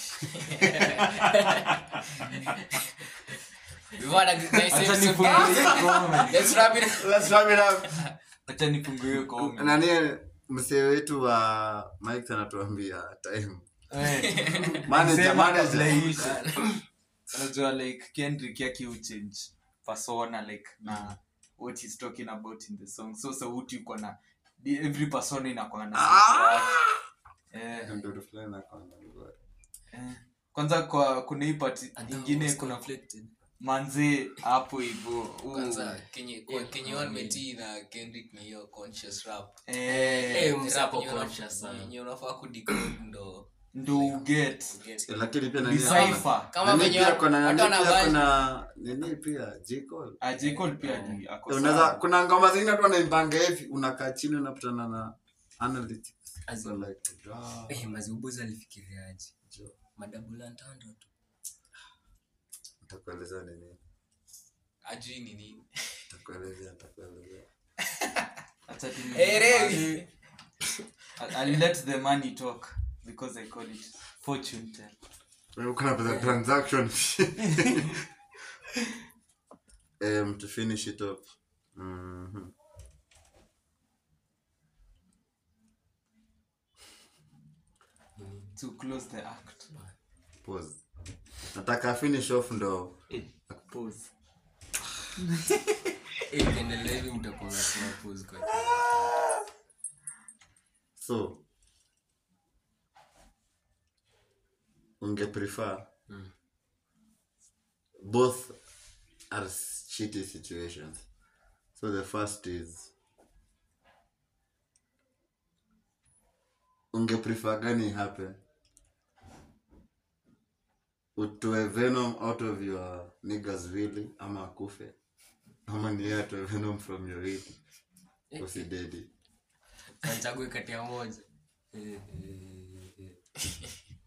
We want a nice Acha episode. nifungue comment. Let's wrap it up. Let's wrap it up. acha nifungue comment. nani msee wetu wa mike anatuambia time Eh. manager Sema kabla manager iishe. unajua like kendrick yake uchange persona like na what he's talking about in the song so sauti uko na di- every persona inakuwa na sauti yake. Eh, Ndio fulani akaona bora. eh. kwanza kwa kuna hii part And ingine was kuna conflicted. manzee hapo hivo uh, Kwanza, Kenye- kwa- Kenye one metii na Kendrick ni hiyo conscious rap. eh, Eh, msee Rap ako yenye una- conscious sana. yenye unafaa kudecode ndo ndo uget uget. lakini pia nani decipher Kama nani venye pia kuna watu nani pia wanavaa- kuna nini pia J. Cole ajikol pia ni ako unaweza sawa. kuna ngoma zingine tu wanaimbanga hivi unakaa chini unapatana na analytics As so in- like ah, Eh, maziubuzi alifikiriaje jo, madabula ntando tu nitakuelezea ni nini Ajui ni nini. nitakuelezea nitakuelezea Acha tu ni- Eh, Revi. I'll- I'll let the money talk because I call it fortune tell. Wewe uko na pesa transaction um to finish it up mhm To close the act. pause nataka finish off ndo Eh, pause. Eh, ukiendelea hivi mtakuwa mnasema pause kwa kila so unge prefer Mm. both are shitty situations so the first is unge prefer gani happen utoe venom out of your niggas really ama akufe ama ni yeye atoe venom from your really usidedi Kanchague kati ya moja Eh, eh, eh.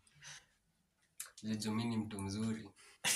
Jojo mi ni mtu mzuri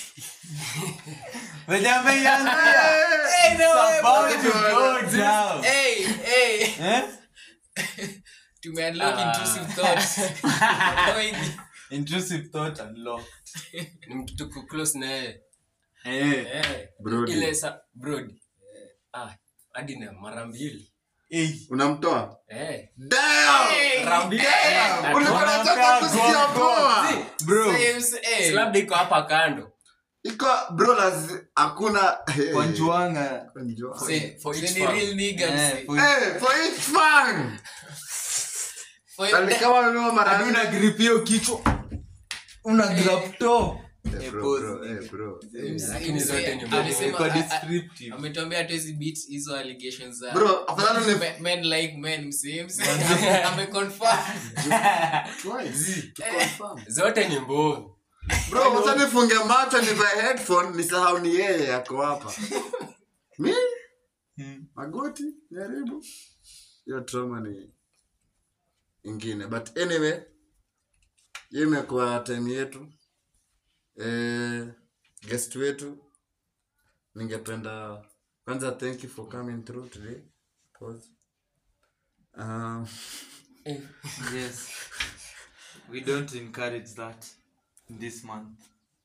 Wenye ameianzia. It's about to go down. Hey, hey. Eh? Tumeunlock Ah. intrusive thoughts. Going. Intrusive thought unlocked. ni mtu tuko close na yeye Eh. Eh, Brody. ile sa brody ah hadi na mara mbili Eh. unamtoa eh Damn! mara mbili Ulikuwa unataka kusikia poa Bro. Same, hey. labda iko hapa kando iko bro laz hakuna Kwa njuanga. Kwa njua. Say- for say each ni farm. real niggas. Eh, for- Eh, for each fan For- alikama amebeba mara Hadi una grip hiyo kichwa. Una grab toe. Eh, Eh, bro, pause, bro, nigga. eh, bro. Mse- Lakini mse- zote ni amesema- Kwa a- a- descriptive. ametuambia hatuwezi beat hizo allegations za Bro, afadhali ni- Men- men like men mse mse ame- ameconfirm. Twice, to confirm. zote ni mbovu Bro, wacha nifunge macho nivae headphone nisahau ni yeye yako hapa mi Hmm. magoti jaribu hiyo trauma ni ingine but anyway hiyo imekuwa time yetu eh, guest wetu ningependa kwanza thank you for coming through today Pause. Um, eh, Yes. We don't encourage that in this month.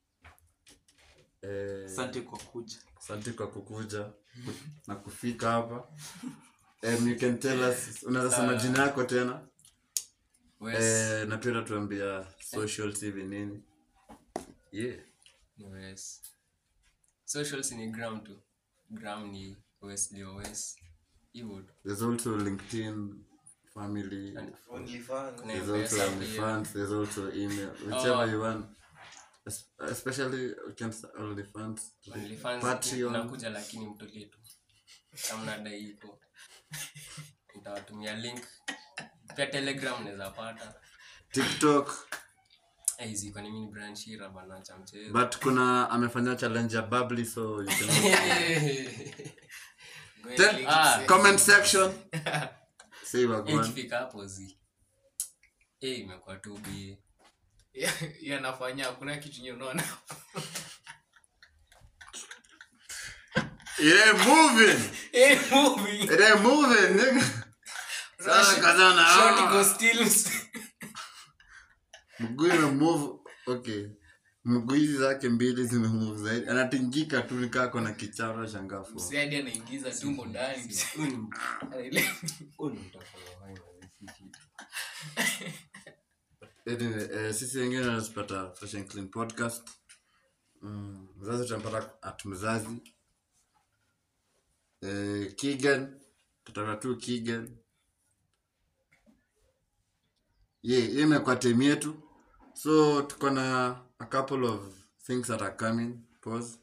eh, Asante kwa kuja. asante kwa kukuja na kufika hapa um, you can tell us unaweza sema jina yako tena Wes, eh, na pia utatuambia social hivi nini yeah ni Wes. socials ni gram tu gram ni wesley owes hivyo tu there's also linkedin family kuna there's also mpesa pia OnlyFans, there's also email whichever Oh. you want Es- especially you can start OnlyFans OnlyFans Patreon. nakuja lakini mtulie tu kama nadai iko nitawatumia link pia telegram naweza pata tiktok Eh, hizi kwani mimi ni Brian Shira bana cha mchezo but kuna amefanya challenge ya bubbly so you can Go and Then- link Ah. mse. comment section say Eh, wagwan ikifika hapo zi Eh, imekuwa tu bi yanafanya hakuna kitu nye unaona it ain't moving Eh, moving. it ain't moving nigga sasa kazana Short ah. iko still. mguu imemove okay mguu hizi zake mbili zimemove zaidi anatingika tu nikaa kona kicharo shangafu Msee hadi anaingiza tumbo ndani msee. Huyu ni- Anaelewa. huyu ni mtafanya hai na si kitu. anyway, eh, sisi wengine tunazipata fresh and clean podcast mm, mzazi tunampata at mzazi eh, kigan tutapata tu kigan ye yeah, imekuwa time yetu so tuko na a couple of things that are coming pause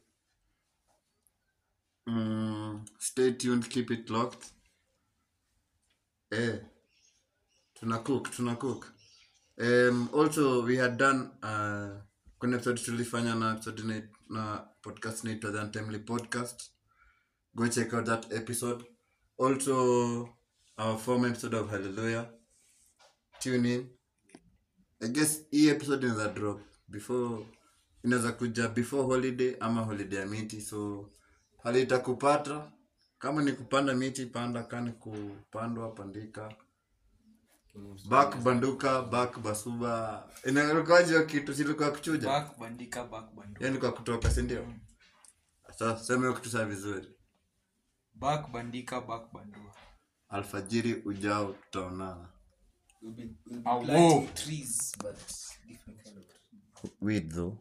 mm, stay tuned keep it locked eh tuna cook tuna cook um, also we had done uh, kuna episode tulifanya na episode na, na podcast naitwa the untimely podcast go check out that episode also our former episode of hallelujah tune in i guess hii episode inaweza drop before inaweza kuja before holiday ama holiday ya miti so hali itakupata kama ni kupanda miti panda kani kupandwa pandika bak banduka bak basuba inarukaji hiyo kitu silikuwa kuchuja back bandika back bandu yani kwa kutoka sindio sasa sema hiyo kitu saa vizuri back bandika back bandua alfajiri ujao tutaonana We'll be- we'll be Ah, planting whoa. trees, but different kind of trees. weed though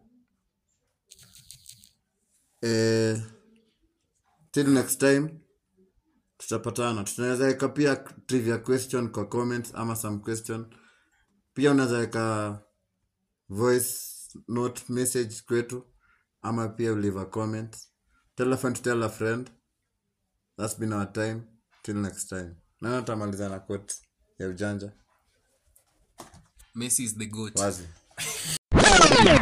eh, till next time tutapatana tunaweza weka pia trivia question kwa comments ama some question pia unaweza weka voice note message kwetu ama pia leave a comment tell a friend to tell a friend that's been our time till next time nana tamaliza na quote ya ujanja Messi is the goat. wazi